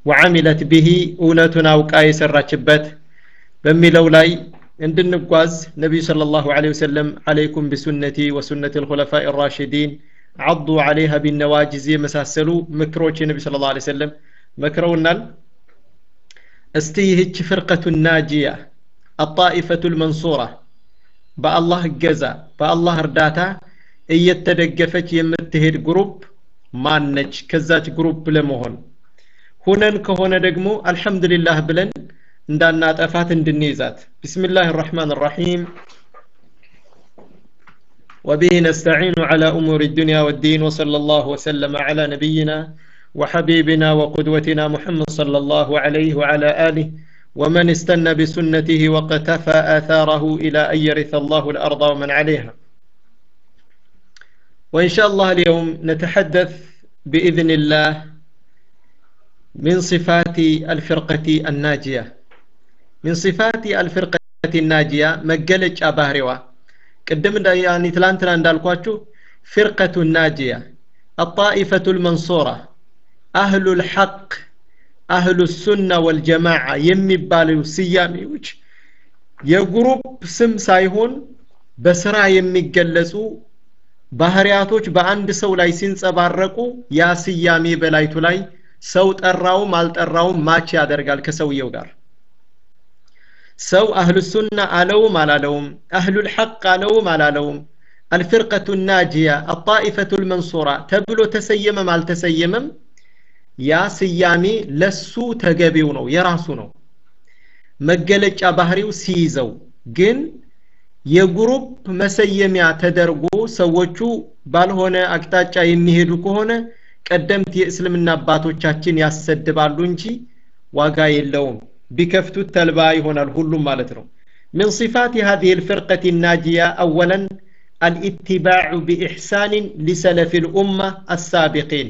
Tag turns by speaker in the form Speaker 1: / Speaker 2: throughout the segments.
Speaker 1: ወዓሚለት ብሂ እውነቱን አውቃ የሰራችበት በሚለው ላይ እንድንጓዝ ነቢዩ صلى الله عليه وسلم عليكم بسنتي وسنة الخلفاء الراشدين عضوا عليها بالنواجز የመሳሰሉ ምክሮች የነቢ صلى الله عليه وسلم መክረውናል እስቲ ይህች ፍርቀቱ ናጂያ አጣኢፈቱ ልመንሱራ በአላህ እገዛ በአላህ እርዳታ እየተደገፈች የምትሄድ ግሩፕ ማነች ከዛች ግሩፕ ለመሆን ሁነን ከሆነ ደግሞ አልሐምዱሊላህ ብለን እንዳናጠፋት እንድንይዛት ቢስሚላህ الرحمن الرحيم وبه نستعين على أمور الدنيا والدين وصلى الله وسلم على نبينا وحبيبنا وقدوتنا محمد صلى الله عليه وعلى آله ومن استنى بسنته وقتفى آثاره إلى أن يرث الله الأرض ومن عليها وإن شاء الله اليوم نتحدث بإذن الله من صفات الفرقة الناجية من صفات الفرقة الناجية مجلج أباهروا قدم يعني تلانتنا اندالكواتشو فرقة الناجية الطائفة المنصورة أهل الحق أهل السنة والجماعة يمبالو سياميوش የግሩፕ ስም ሳይሆን በስራ የሚገለጹ ባህሪያቶች በአንድ ሰው ላይ ሲንጸባረቁ ያ ስያሜ በላይቱ ላይ ሰው ጠራውም አልጠራውም ማች ያደርጋል ከሰውየው ጋር ሰው አህሉ ሱና አለውም አላለውም አህሉል ሐቅ አለውም አላለውም አልፍርቀቱ ናጂያ አጣኢፈቱ ልመንሱራ ተብሎ ተሰየመም አልተሰየመም ያ ስያሜ ለሱ ተገቢው ነው የራሱ ነው መገለጫ ባህሪው ሲይዘው ግን የግሩፕ መሰየሚያ ተደርጎ ሰዎቹ ባልሆነ አቅጣጫ የሚሄዱ ከሆነ ቀደምት የእስልምና አባቶቻችን ያሰድባሉ እንጂ ዋጋ የለውም ቢከፍቱት ተልባ ይሆናል ሁሉም ማለት ነው من صفات هذه الفرقة الناجية أولا الاتباع بإحسان لسلف الأمة السابقين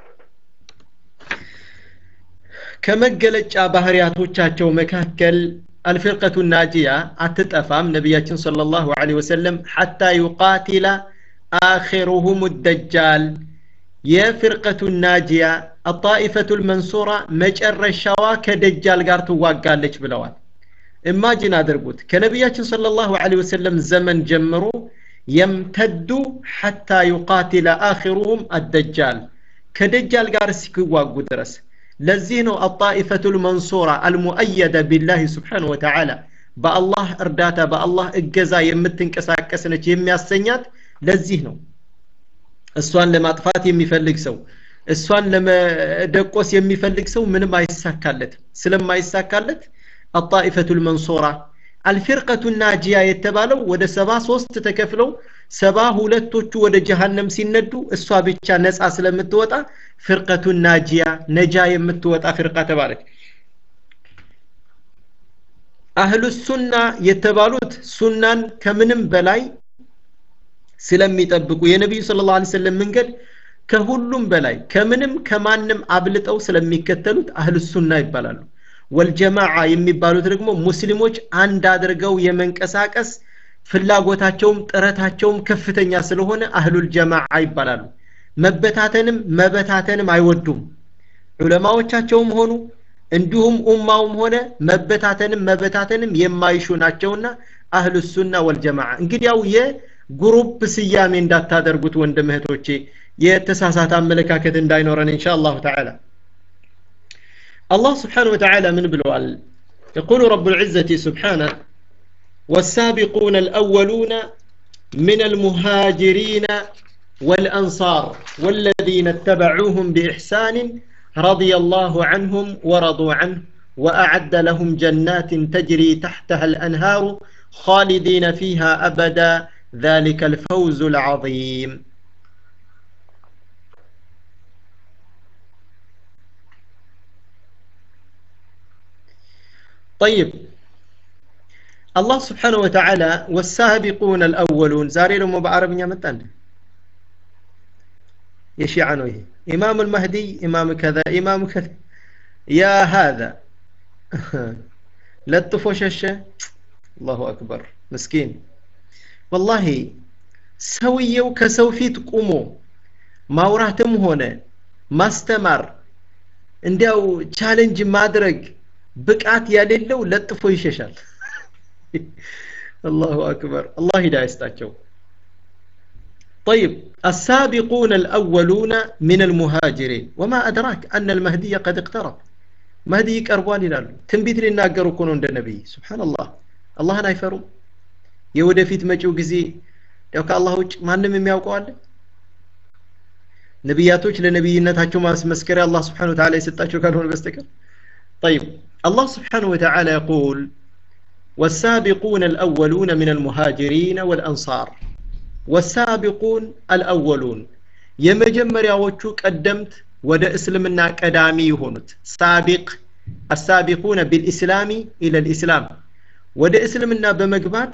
Speaker 1: ከመገለጫ ባህሪያቶቻቸው መካከል አልፍርቀቱ ናጂያ አትጠፋም ነቢያችን صلى الله عليه وسلم حتى يقاتل آخرهم الدجال የፍርቀቱ ናጂያ አጣኢፈቱ ልመንሱራ መጨረሻዋ ከደጃል ጋር ትዋጋለች ብለዋል ኢማጂን አድርጉት ከነቢያችን صلى الله عليه وسلم ዘመን ጀምሮ የምተዱ ሐታ ዩቃቲለ አኺሩሁም አደጃል ከደጃል ጋር እስኪዋጉ ድረስ ለዚህ ነው አጣኢፈቱ ልመንሱራ አልሙአየደ ቢላህ ስብሓን ወተዓላ በአላህ እርዳታ በአላህ እገዛ የምትንቀሳቀስ ነች የሚያሰኛት ለዚህ ነው እሷን ለማጥፋት የሚፈልግ ሰው እሷን ለመደቆስ የሚፈልግ ሰው ምንም አይሳካለትም ስለማይሳካለት አጣኢፈቱ ልመንሱራ አልፊርቀቱ ናጂያ የተባለው ወደ ሰባ ሶስት ተከፍለው ሰባ ሁለቶቹ ወደ ጀሃነም ሲነዱ እሷ ብቻ ነፃ ስለምትወጣ ፍርቀቱ ናጂያ ነጃ የምትወጣ ፍርቃ ተባለች አህሉ ሱና የተባሉት ሱናን ከምንም በላይ ስለሚጠብቁ የነቢዩ ስለ ላ ሰለም መንገድ ከሁሉም በላይ ከምንም ከማንም አብልጠው ስለሚከተሉት አህሉ ሱና ይባላሉ ወልጀማዓ የሚባሉት ደግሞ ሙስሊሞች አንድ አድርገው የመንቀሳቀስ ፍላጎታቸውም ጥረታቸውም ከፍተኛ ስለሆነ አህሉል ጀማዓ ይባላሉ መበታተንም መበታተንም አይወዱም ዑለማዎቻቸውም ሆኑ እንዲሁም ኡማውም ሆነ መበታተንም መበታተንም የማይሹ ናቸውና አህሉ ሱና ወልጀማዓ እንግዲያው የግሩፕ ስያሜ እንዳታደርጉት ወንድም እህቶቼ የተሳሳተ አመለካከት እንዳይኖረን እንሻ አላሁ ተዓላ الله سبحانه وتعالى من بلوال يقول رب العزة سبحانه والسابقون الأولون من المهاجرين والأنصار والذين اتبعوهم بإحسان رضي الله عنهم ورضوا عنه وأعد لهم جنات تجري تحتها الأنهار خالدين فيها أبدا ذلك الفوز العظيم طيب الله سبحانه وتعالى والسابقون الأولون زاري لهم بعربية متان يشيع عنه إمام المهدي إمام كذا إمام كذا يا هذا لطفوا ششة الله أكبر مسكين والله ሰውየው ከሰው ፊት ቁሞ ማውራትም ሆነ ማስተማር እንዲያው ቻሌንጅ ማድረግ ብቃት የሌለው ለጥፎ ይሸሻል አላሁ አክበር አላህ ሂዳ ይስጣቸው طيب السابقون الأولون من المهاجرين وما أدراك أن المهدي قد اقترب مهدي يقربوال ይላሉ ትንቢት ሊናገሩ እኮ ነው እንደ ነብይ ሱብሃንአላህ አላህን አይፈሩም የወደፊት መጪው ጊዜ ያው ከአላህ ውጭ ማንም የሚያውቀው አለ ነቢያቶች ለነቢይነታቸው ማስመስከሪያ አላህ ስብሓን ወተዓላ የሰጣቸው ካልሆነ በስተቀር طيب الله سبحانه وتعالى يقول والسابقون الأولون من المهاجرين والأنصار والسابقون الأولون የመጀመሪያዎቹ ቀደምት ወደ እስልምና ቀዳሚ የሆኑት ሳቢቅ አሳቢቁነ ቢልኢስላሚ ኢለል ኢስላም ወደ እስልምና በመግባት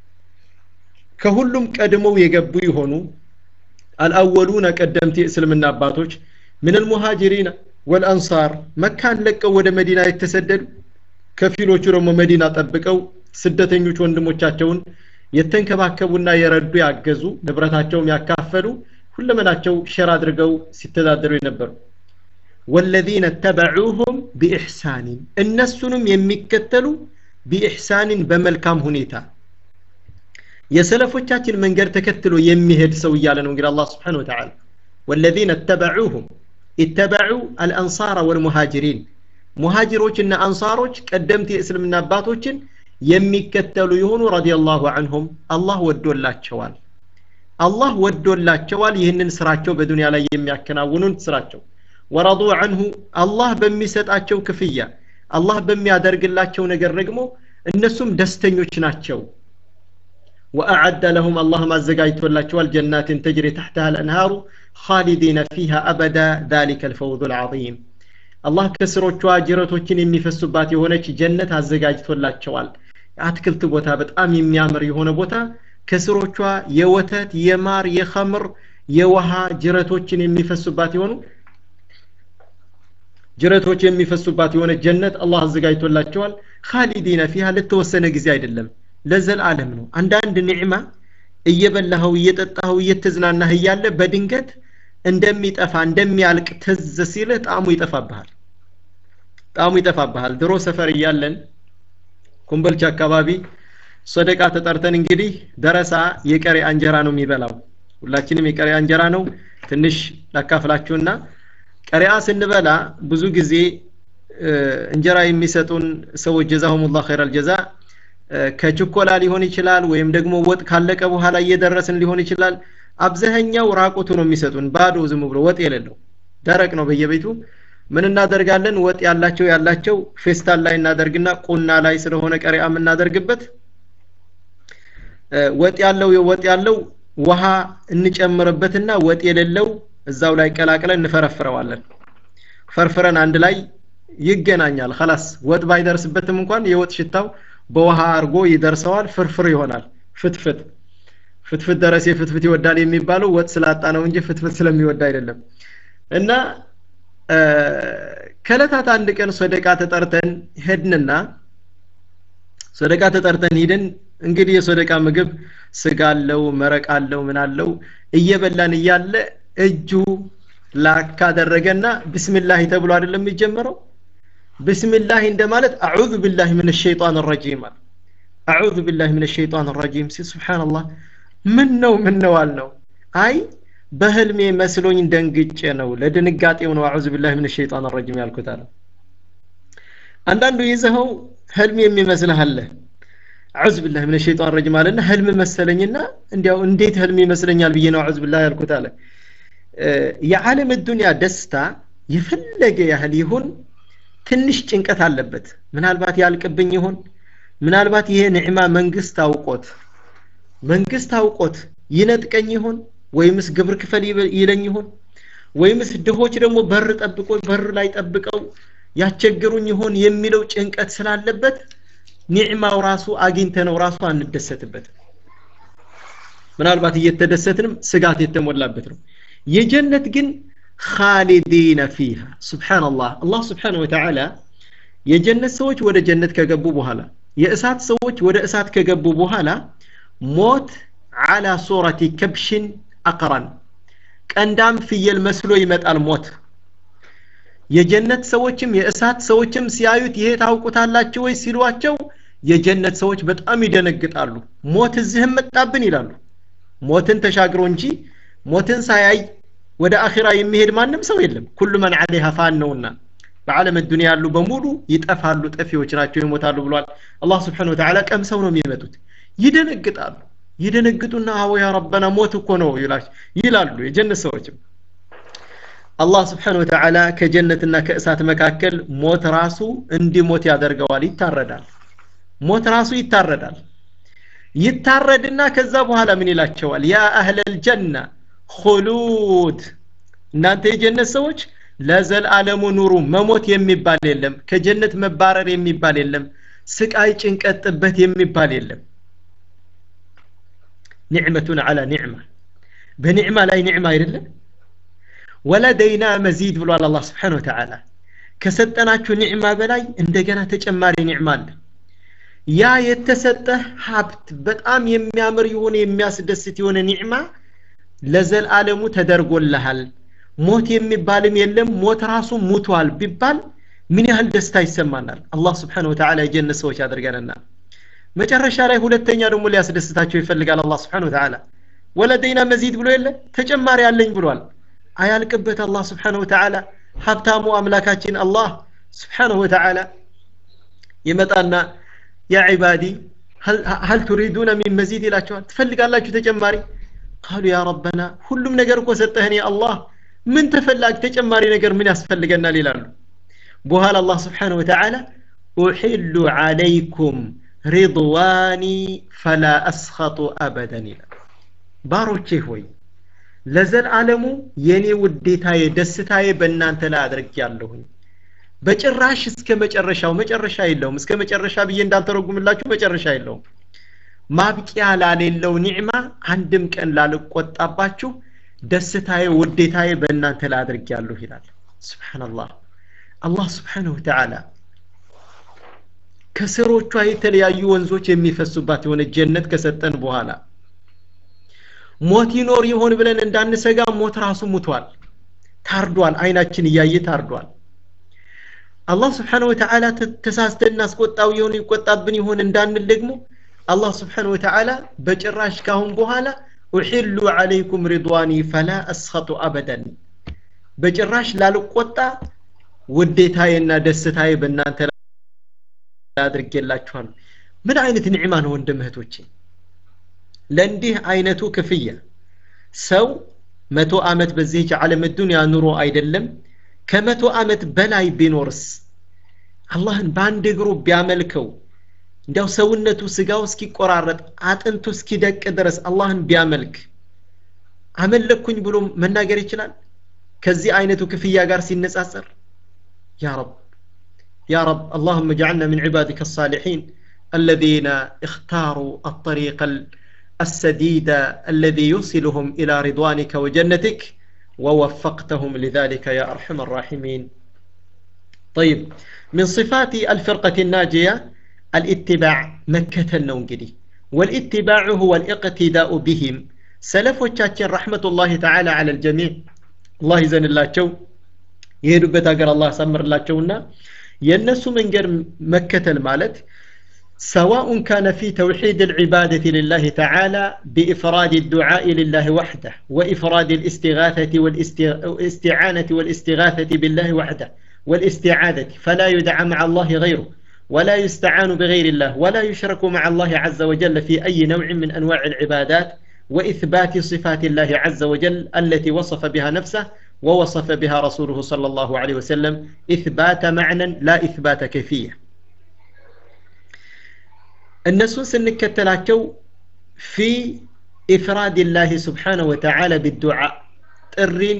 Speaker 1: ከሁሉም ቀድመው የገቡ የሆኑ አልአወሉነ ቀደምት የእስልምና አባቶች ምን አልሙሃጅሪን ወልአንሳር መካን ለቀው ወደ መዲና የተሰደዱ ከፊሎቹ ደግሞ መዲና ጠብቀው ስደተኞች ወንድሞቻቸውን የተንከባከቡና የረዱ ያገዙ ንብረታቸውም ያካፈሉ ሁለመናቸው ሸር አድርገው ሲተዳደሩ የነበሩ ወለዚነ ተበዑሁም ቢኢሕሳኒን እነሱንም የሚከተሉ ቢኢሕሳኒን በመልካም ሁኔታ የሰለፎቻችን መንገድ ተከትሎ የሚሄድ ሰው እያለ ነው እንግዲህ አላህ ስብሓን ወተዓላ ወለዚነ ተበዑሁም ኢተበዑ አልአንሳር ወልሙሃጅሪን ሙሃጅሮችና አንሳሮች ቀደምት የእስልምና አባቶችን የሚከተሉ የሆኑ ረዲየላሁ አንሁም አላህ ወዶላቸዋል አላህ ወዶላቸዋል ይህንን ስራቸው በዱንያ ላይ የሚያከናውኑን ስራቸው ወረዱ አንሁ አላህ በሚሰጣቸው ክፍያ አላህ በሚያደርግላቸው ነገር ደግሞ እነሱም ደስተኞች ናቸው وأعد لهم الله ما زجايت ولا شوال جنات تجري تحتها الأنهار خالدين فيها أبدا ذلك الفوز العظيم الله كسروቿ ጅረቶችን የሚፈሱባት የሆነች ጀነት አዘጋጅቶላቸዋል አትክልት ቦታ በጣም የሚያምር የሆነ ቦታ ከስሮቿ የወተት የማር የኸምር የውሃ ጅረቶችን የሚፈሱባት የሆኑ ጅረቶች የሚፈሱባት የሆነ ጀነት አላህ አዘጋጅቶላቸዋል ካሊዲነ ፊሃ ለተወሰነ ጊዜ አይደለም ለዘላለም ነው አንዳንድ ኒዕማ እየበላኸው እየጠጣኸው እየተዝናናህ እያለ በድንገት እንደሚጠፋ እንደሚያልቅ ትዝ ሲልህ ጣዕሙ ይጠፋብሃል ጣዕሙ ይጠፋብሃል ድሮ ሰፈር እያለን ኩምበልቻ አካባቢ ሶደቃ ተጠርተን እንግዲህ ደረሳ የቀሪ አንጀራ ነው የሚበላው ሁላችንም የቀሪ አንጀራ ነው ትንሽ ላካፍላችሁና ቀሪያ ስንበላ ብዙ ጊዜ እንጀራ የሚሰጡን ሰዎች ጀዛሁሙላህ ኸይራል ጀዛ ከችኮላ ሊሆን ይችላል ወይም ደግሞ ወጥ ካለቀ በኋላ እየደረስን ሊሆን ይችላል አብዛኛው ራቁቱ ነው የሚሰጡን ባዶ ዝም ብሎ ወጥ የሌለው ደረቅ ነው በየቤቱ ምን እናደርጋለን ወጥ ያላቸው ያላቸው ፌስታል ላይ እናደርግና ቁና ላይ ስለሆነ ቀሪያ የምናደርግበት ወጥ ያለው ወጥ ያለው ውሃ እንጨምርበትና ወጥ የሌለው እዛው ላይ ቀላቅለን እንፈረፍረዋለን ፈርፍረን አንድ ላይ ይገናኛል خلاص ወጥ ባይደርስበትም እንኳን የወጥ ሽታው በውሃ አርጎ ይደርሰዋል ፍርፍር ይሆናል ፍትፍት ፍትፍት ደረሴ ፍትፍት ይወዳል የሚባለው ወጥ ስላጣ ነው እንጂ ፍትፍት ስለሚወድ አይደለም እና ከለታት አንድ ቀን ሶደቃ ተጠርተን ሄድንና ሶደቃ ተጠርተን ሂደን እንግዲህ የሶደቃ ምግብ ስጋ አለው መረቅ አለው ምን አለው እየበላን እያለ እጁ ላካ አደረገና ብስሚላህ ተብሎ አይደለም የሚጀመረው ብስሚላህ እንደማለት አዑዙ ቢላህ ምን ሸይጣን ረጂም አለ አዑዙ ቢላህ ምን ሸይጣን ረጂም ሲል ስብሓንላህ ምን ነው ምን ነው አልነው አይ በህልሜ መስሎኝ ደንግጬ ነው ለድንጋጤው ነው አዑዙ ቢላህ ምን ሸይጣን ረጂም ያልኩት አለ አንዳንዱ ይዘኸው ህልም የሚመስልህ አለ አዑዝ ቢላህ ምን ሸይጣን ረጂም አለና ህልም መሰለኝና እንዲያው እንዴት ህልም ይመስለኛል ብዬ ነው አዑዝ ቢላህ ያልኩት አለ የዓለም ዱንያ ደስታ የፈለገ ያህል ይሁን ትንሽ ጭንቀት አለበት ምናልባት ያልቅብኝ ይሆን ምናልባት ይሄ ንዕማ መንግስት አውቆት መንግስት አውቆት ይነጥቀኝ ይሆን ወይምስ ግብር ክፈል ይለኝ ይሆን ወይምስ ድሆች ደግሞ በር ጠብቆ በር ላይ ጠብቀው ያስቸግሩኝ ይሆን የሚለው ጭንቀት ስላለበት ኒዕማው ራሱ አግኝተ ነው ራሱ አንደሰትበት ምናልባት እየተደሰትንም ስጋት የተሞላበት ነው የጀነት ግን ካሊዲነ ፊሃ ስብሓንላህ አላህ ስብሓን ወተዓላ የጀነት ሰዎች ወደ ጀነት ከገቡ በኋላ የእሳት ሰዎች ወደ እሳት ከገቡ በኋላ ሞት አላ ሱረቲ ከብሽን አቅራን ቀንዳም ፍየል መስሎ ይመጣል ሞት የጀነት ሰዎችም የእሳት ሰዎችም ሲያዩት ይሄ ታውቁታላችሁ ወይ ሲሏቸው የጀነት ሰዎች በጣም ይደነግጣሉ ሞት እዚህም መጣብን ይላሉ ሞትን ተሻግሮ እንጂ ሞትን ሳያይ ወደ አኺራ የሚሄድ ማንም ሰው የለም ኩሉ መን ዐለይሃ ፋን ነውና በዓለም ዱንያ ያሉ በሙሉ ይጠፋሉ ጠፊዎች ናቸው ይሞታሉ ብሏል አላህ ስብሓን ወተዓላ ቀምሰው ነው የሚመጡት ይደነግጣሉ ይደነግጡና አዎ ያ ረበና ሞት እኮ ነው ይላሉ የጀነት ሰዎችም አላህ ስብሓን ወተዓላ ከጀነትና ከእሳት መካከል ሞት ራሱ እንዲሞት ያደርገዋል ይታረዳል ሞት ራሱ ይታረዳል ይታረድና ከዛ በኋላ ምን ይላቸዋል ያ አህለል ጀና ሁሉድ እናንተ የጀነት ሰዎች ለዘላለሙ ኑሩ መሞት የሚባል የለም ከጀነት መባረር የሚባል የለም ስቃይ ጭንቀት ጥበት የሚባል የለም ኒዕመቱን አላ ኒዕማ በኒዕማ ላይ ኒዕማ አይደለም ወለደይና መዚድ ብሏል አላህ ስብሓን ወተዓላ ከሰጠናችሁ ኒዕማ በላይ እንደገና ተጨማሪ ኒዕማ አለ ያ የተሰጠህ ሀብት በጣም የሚያምር የሆነ የሚያስደስት የሆነ ኒዕማ ለዘላለሙ ተደርጎልሃል ሞት የሚባልም የለም ሞት ራሱ ሙቷል ቢባል ምን ያህል ደስታ ይሰማናል አላህ ስብሓን ወተዓላ የጀነት ሰዎች ያደርገንና መጨረሻ ላይ ሁለተኛ ደግሞ ሊያስደስታቸው ይፈልጋል አላህ ስብሓን ወተዓላ ወለደይና መዚድ ብሎ የለ ተጨማሪ አለኝ ብሏል አያልቅበት አላህ ስብሓን ወተዓላ ሀብታሙ አምላካችን አላህ ስብሓንሁ ወተዓላ ይመጣና ያ ዒባዲ ሀል ቱሪዱነ ሚን መዚድ ይላቸዋል ትፈልጋላችሁ ተጨማሪ ቃሉ ያ ረበና ሁሉም ነገር እኮ ሰጠህን ያ አላህ ምን ተፈላጊ ተጨማሪ ነገር ምን ያስፈልገናል ይላሉ በኋላ አላህ ስብሓን ወተዓላ ኡሒሉ ዓለይኩም ሪድዋኒ ፈላ አስኸጡ አበደን ይላል ባሮቼ ሆይ ለዘላለሙ የኔ ውዴታዬ ደስታዬ በእናንተ ላይ አድርግ ያለሁኝ በጭራሽ እስከ መጨረሻው መጨረሻ የለውም እስከ መጨረሻ ብዬ እንዳልተረጉምላችሁ መጨረሻ የለውም ማብቂያ ላሌለው ኒዕማ አንድም ቀን ላልቆጣባችሁ ደስታዬ ውዴታዬ በእናንተ ላይ አድርግ ያለሁ ይላል ስብሓንላህ አላህ ስብሓንሁ ተዓላ ከስሮቿ የተለያዩ ወንዞች የሚፈሱባት የሆነ ጀነት ከሰጠን በኋላ ሞት ይኖር ይሆን ብለን እንዳንሰጋ ሞት ራሱ ሙቷል ታርዷል አይናችን እያየ ታርዷል አላህ ስብሓን ወተዓላ ተሳስተን እናስቆጣው የሆነ ይቆጣብን ይሆን እንዳንል ደግሞ አላህ ስብሓን ወተዓላ በጭራሽ ካሁን በኋላ ኡሒሉ ዓለይኩም ሪድዋኒ ፈላ አስኸጡ አበደን በጭራሽ ላልቆጣ ውዴታዬና ደስታዬ በእናንተ አድርጌላችኋል ምን አይነት ኒዕማ ነው ወንድም እህቶቼ ለእንዲህ አይነቱ ክፍያ ሰው መቶ ዓመት በዚህች ዓለም ዱንያ ኑሮ አይደለም ከመቶ ዓመት በላይ ቢኖርስ አላህን በአንድ እግሩ ቢያመልከው እንዲያው ሰውነቱ ስጋው እስኪቆራረጥ አጥንቱ እስኪደቅ ድረስ አላህን ቢያመልክ አመለኩኝ ብሎ መናገር ይችላል ከዚህ አይነቱ ክፍያ ጋር ሲነጻጸር ያ ረብ يا رب اللهم اجعلنا من عبادك الصالحين الذين اختاروا الطريق السديد الذي يوصلهم إلى رضوانك وجنتك ووفقتهم لذلك يا أرحم الراحمين طيب من صفات الفرقة الناجية الاتباع مكة النونجدي والاتباع هو الاقتداء بهم سلف وشاتين رحمة الله تعالى على الجميع الله يزن الله شو يهدو بتاقر الله سمر الله شونا ينسو من جر مكة المالت سواء كان في توحيد العبادة لله تعالى بإفراد الدعاء لله وحده وإفراد الاستغاثة والاستعانة والاستغاثة بالله وحده والاستعاذة فلا يدعى مع الله غيره ولا يستعان بغير الله ولا يشرك مع الله عز وجل في أي نوع من أنواع العبادات وإثبات صفات الله عز وجل التي وصف بها نفسه ووصف بها رسوله صلى الله عليه وسلم إثبات معنى لا إثبات كيفية እነሱን ስንከተላቸው ፊ ኢፍራድ ላህ ስብሓነ ወተዓላ ቢዱዓ ጥሪን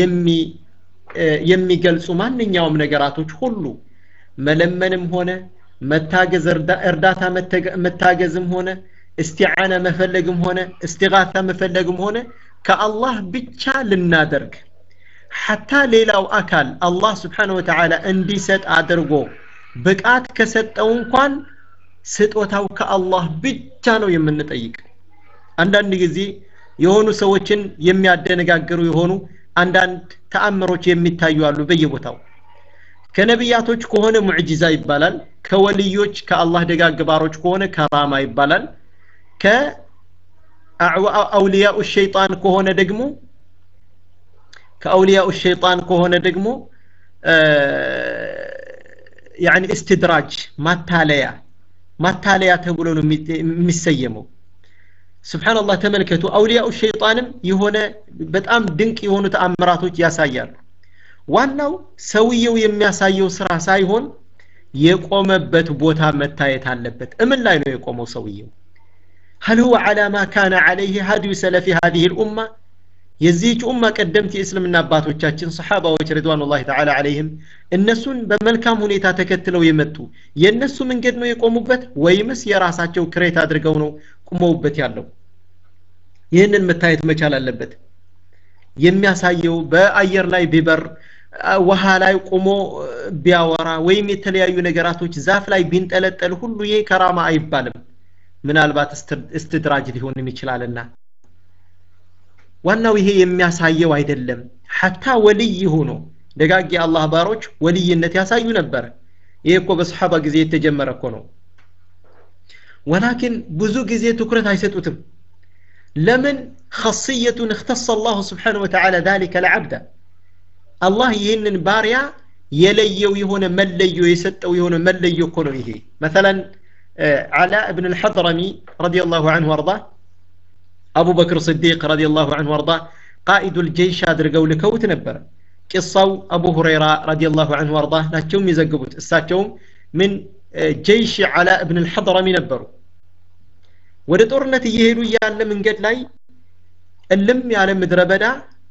Speaker 1: የሚገልጹ ማንኛውም ነገራቶች ሁሉ መለመንም ሆነ መታገዝ እርዳታ መታገዝም ሆነ እስቲዓና መፈለግም ሆነ እስቲጋታ መፈለግም ሆነ ከአላህ ብቻ ልናደርግ ሐታ ሌላው አካል አላህ ስብሓነ ወተዓላ እንዲሰጥ አድርጎ ብቃት ከሰጠው እንኳን ስጦታው ከአላህ ብቻ ነው የምንጠይቅ አንዳንድ ጊዜ የሆኑ ሰዎችን የሚያደነጋግሩ የሆኑ አንዳንድ ተአምሮች የሚታዩ አሉ በየቦታው ከነቢያቶች ከሆነ ሙዕጂዛ ይባላል ከወልዮች ከአላህ ደጋግ ባሮች ከሆነ ከራማ ይባላል ከአውሊያኡ ሸይጣን ከሆነ ደግሞ ከአውሊያኡ ሸይጣን ከሆነ ደግሞ ያኒ እስትድራጅ ማታለያ ማታለያ ተብሎ ነው የሚሰየመው ስብሓንላህ ተመልከቱ አውሊያኡ ሸይጣንም የሆነ በጣም ድንቅ የሆኑ ተአምራቶች ያሳያሉ ዋናው ሰውየው የሚያሳየው ስራ ሳይሆን የቆመበት ቦታ መታየት አለበት እምን ላይ ነው የቆመው ሰውየው هل هو على ما كان عليه هدي سلف هذه الأمة የዚህች ኡማ ቀደምት የእስልምና አባቶቻችን ሰሓባዎች ሪድዋኑላህ ተዓላ አለይህም እነሱን በመልካም ሁኔታ ተከትለው የመጡ የእነሱ መንገድ ነው የቆሙበት ወይምስ የራሳቸው ክሬት አድርገው ነው ቁመውበት ያለው ይህንን መታየት መቻል አለበት የሚያሳየው በአየር ላይ ቢበር ውሃ ላይ ቆሞ ቢያወራ ወይም የተለያዩ ነገራቶች ዛፍ ላይ ቢንጠለጠል ሁሉ ይህ ከራማ አይባልም ምናልባት እስትድራጅ ሊሆንም ይችላልና ዋናው ይሄ የሚያሳየው አይደለም ሐታ ወልይ ሆኖ ደጋግ የአላህ ባሮች ወልይነት ያሳዩ ነበር ይሄ እኮ በሰሓባ ጊዜ የተጀመረ እኮ ነው ወላኪን ብዙ ጊዜ ትኩረት አይሰጡትም ለምን خاصية اختص الله سبحانه وتعالى ذلك لعبد الله ይህንን ባሪያ የለየው የሆነ መለዮ የሰጠው የሆነ መለዮ እኮ ነው ይሄ مثلا علاء بن الحضرمي رضي الله عنه وارضاه أبو بكر الصديق رضي الله عنه وارضاه قائد الجيش አድርገው ልከውት ነበረ ቂሳው አቡ ሁረይራ رضي الله عنه وارضاه ናቸው የሚዘግቡት እሳቸውም ምን ጀይሽ ዓላ እብን አልሐضረሚ ነበሩ ወደ ጦርነት እየሄዱ እያለ መንገድ ላይ እልም ያለ ምድረ በዳ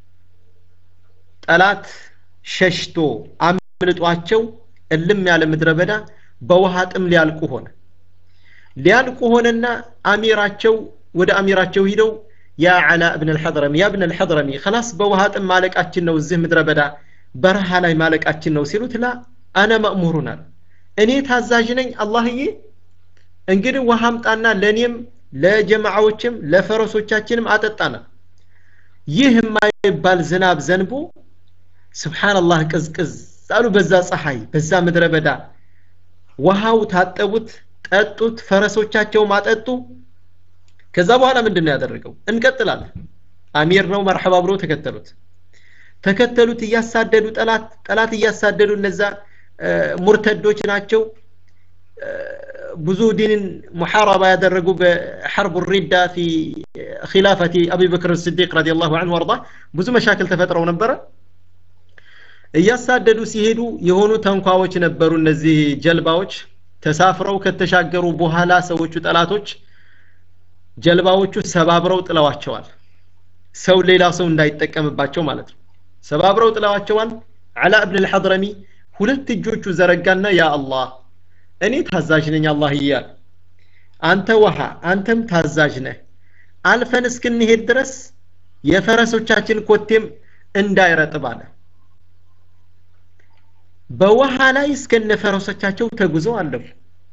Speaker 1: ጠላት ሸሽቶ አምልጧቸው እልም ያለ ምድረ በዳ በውሃ ጥም ሊያልቁ ሆነ ሊያልቁ ሆነና አሚራቸው ወደ አሚራቸው ሂደው ያ ዓላ እብን አልሐድረሚ ያ እብን አልሐድረሚ ከላስ በውሃ ጥም ማለቃችን ነው እዚህ ምድረ በዳ በረሃ ላይ ማለቃችን ነው ሲሉት ላ አነ መእሙሩን አለ እኔ ታዛዥ ነኝ አላህዬ እንግዲህ ውሃ አምጣና ለእኔም ለጀማዓዎችም ለፈረሶቻችንም አጠጣና ይህ የማይባል ዝናብ ዘንቦ ስብሓንላህ ቅዝቅዝ አሉ በዛ ፀሐይ በዛ ምድረ በዳ ውሃው ታጠቡት ጠጡት ፈረሶቻቸውም አጠጡ ከዛ በኋላ ምንድን ነው ያደረገው እንቀጥላለን አሚር ነው መርሐባ ብሎ ተከተሉት ተከተሉት እያሳደዱ ጠላት ጠላት እያሳደዱ እነዛ ሙርተዶች ናቸው ብዙ ዲንን ሙሐረባ ያደረጉ በሐርቡ ሪዳ ፊ ኺላፈቲ አቢበክር ስዲቅ ረዲየላሁ ዐንሁ ወርዳ ብዙ መሻክል ተፈጥረው ነበረ እያሳደዱ ሲሄዱ የሆኑ ተንኳዎች ነበሩ እነዚህ ጀልባዎች ተሳፍረው ከተሻገሩ በኋላ ሰዎቹ ጠላቶች ጀልባዎቹ ሰባብረው ጥለዋቸዋል ሰው ሌላ ሰው እንዳይጠቀምባቸው ማለት ነው ሰባብረው ጥለዋቸዋል አላ እብን አልሐድረሚ ሁለት እጆቹ ዘረጋና ያ አላህ እኔ ታዛዥ ነኝ አላህ እያል አንተ ውሃ አንተም ታዛዥ ነህ አልፈን እስክንሄድ ድረስ የፈረሶቻችን ኮቴም እንዳይረጥብ አለ በውሃ ላይ እስከነ ፈረሶቻቸው ተጉዘው አለፉ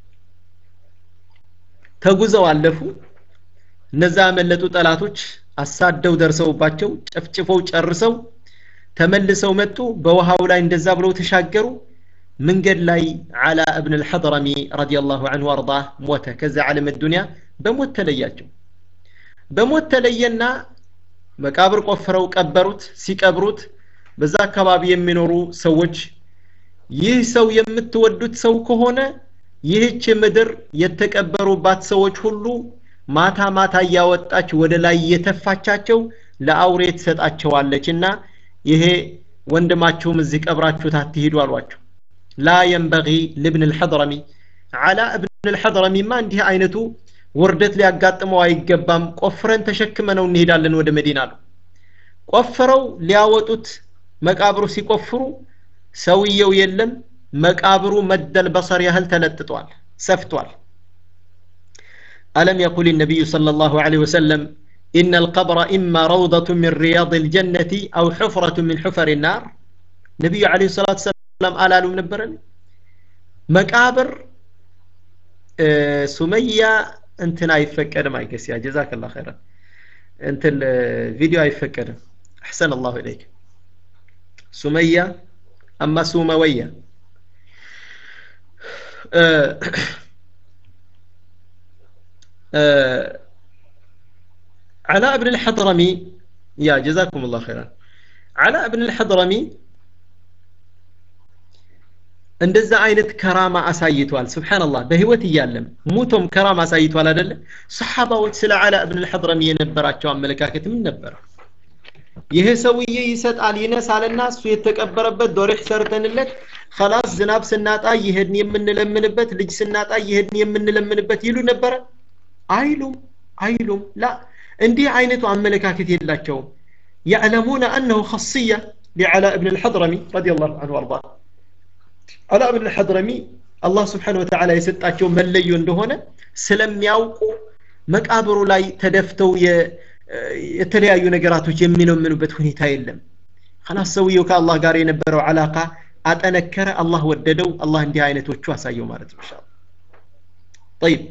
Speaker 1: ተጉዘው አለፉ እነዛ ያመለጡ ጠላቶች አሳደው ደርሰውባቸው ጨፍጭፈው ጨርሰው ተመልሰው መጡ በውሃው ላይ እንደዛ ብለው ተሻገሩ መንገድ ላይ አላ እብን አልሐድረሚ ረዲየላሁ ዐንሁ አርዳህ ሞተ ከዛ ዓለም ዱንያ በሞት ተለያቸው በሞት ተለየና መቃብር ቆፍረው ቀበሩት ሲቀብሩት በዛ አካባቢ የሚኖሩ ሰዎች ይህ ሰው የምትወዱት ሰው ከሆነ ይህች ምድር የተቀበሩባት ሰዎች ሁሉ ማታ ማታ እያወጣች ወደ ላይ እየተፋቻቸው ለአውሬ ትሰጣቸዋለች እና ይሄ ወንድማችሁም እዚህ ቀብራችሁት አትሂዱ አሏቸው ላ የንበጊ ልብን ልሐድረሚ አላ እብን ልሐድረሚማ እንዲህ አይነቱ ውርደት ሊያጋጥመው አይገባም ቆፍረን ተሸክመ ነው እንሄዳለን ወደ መዲና አሉ ቆፍረው ሊያወጡት መቃብሩ ሲቆፍሩ ሰውየው የለም መቃብሩ መደል በሰር ያህል ተለጥጧል ሰፍቷል ألم يقل النبي صلى الله عليه وسلم إن القبر إما روضة من رياض الجنة أو حفرة من حفر النار نبي عليه الصلاة والسلام قال له منبرا مقابر آه سمية انتنا يفكر ما يقس يا جزاك الله خيرا انت الفيديو يفكر أحسن الله إليك سمية أما سوموية علاء بن الحضرمي يا جزاكم الله خيرا علاء بن الحضرمي እንደዛ አይነት ከራማ አሳይቷል ስብሓንላህ በህይወት እያለም ሙቶም ከራማ አሳይቷል አደለ ሰሓባዎች ስለ አላ እብን ልሐድረሚ የነበራቸው አመለካከት ምን ነበረ ይሄ ሰውዬ ይሰጣል ይነሳልና እሱ የተቀበረበት ዶሬሕ ሰርተንለት ከላስ ዝናብ ስናጣ ይሄድን የምንለምንበት ልጅ ስናጣ ይሄድን የምንለምንበት ይሉ ነበረ አይሉም አይሉም ላ እንዲህ አይነቱ አመለካከት የላቸውም يعلمون أنه خاصية لعلاء بن الحضرمي رضي الله عنه وارضاه አላ ብን ሐድረሚ አላህ ስብሓን ወተዓላ የሰጣቸው መለዮ እንደሆነ ስለሚያውቁ መቃብሩ ላይ ተደፍተው የተለያዩ ነገራቶች የሚለምኑበት ሁኔታ የለም ከላስ ሰውየው ከአላህ ጋር የነበረው አላቃ አጠነከረ አላህ ወደደው አላህ እንዲህ አይነቶቹ አሳየው ማለት ነው ኢንሻአላህ طيب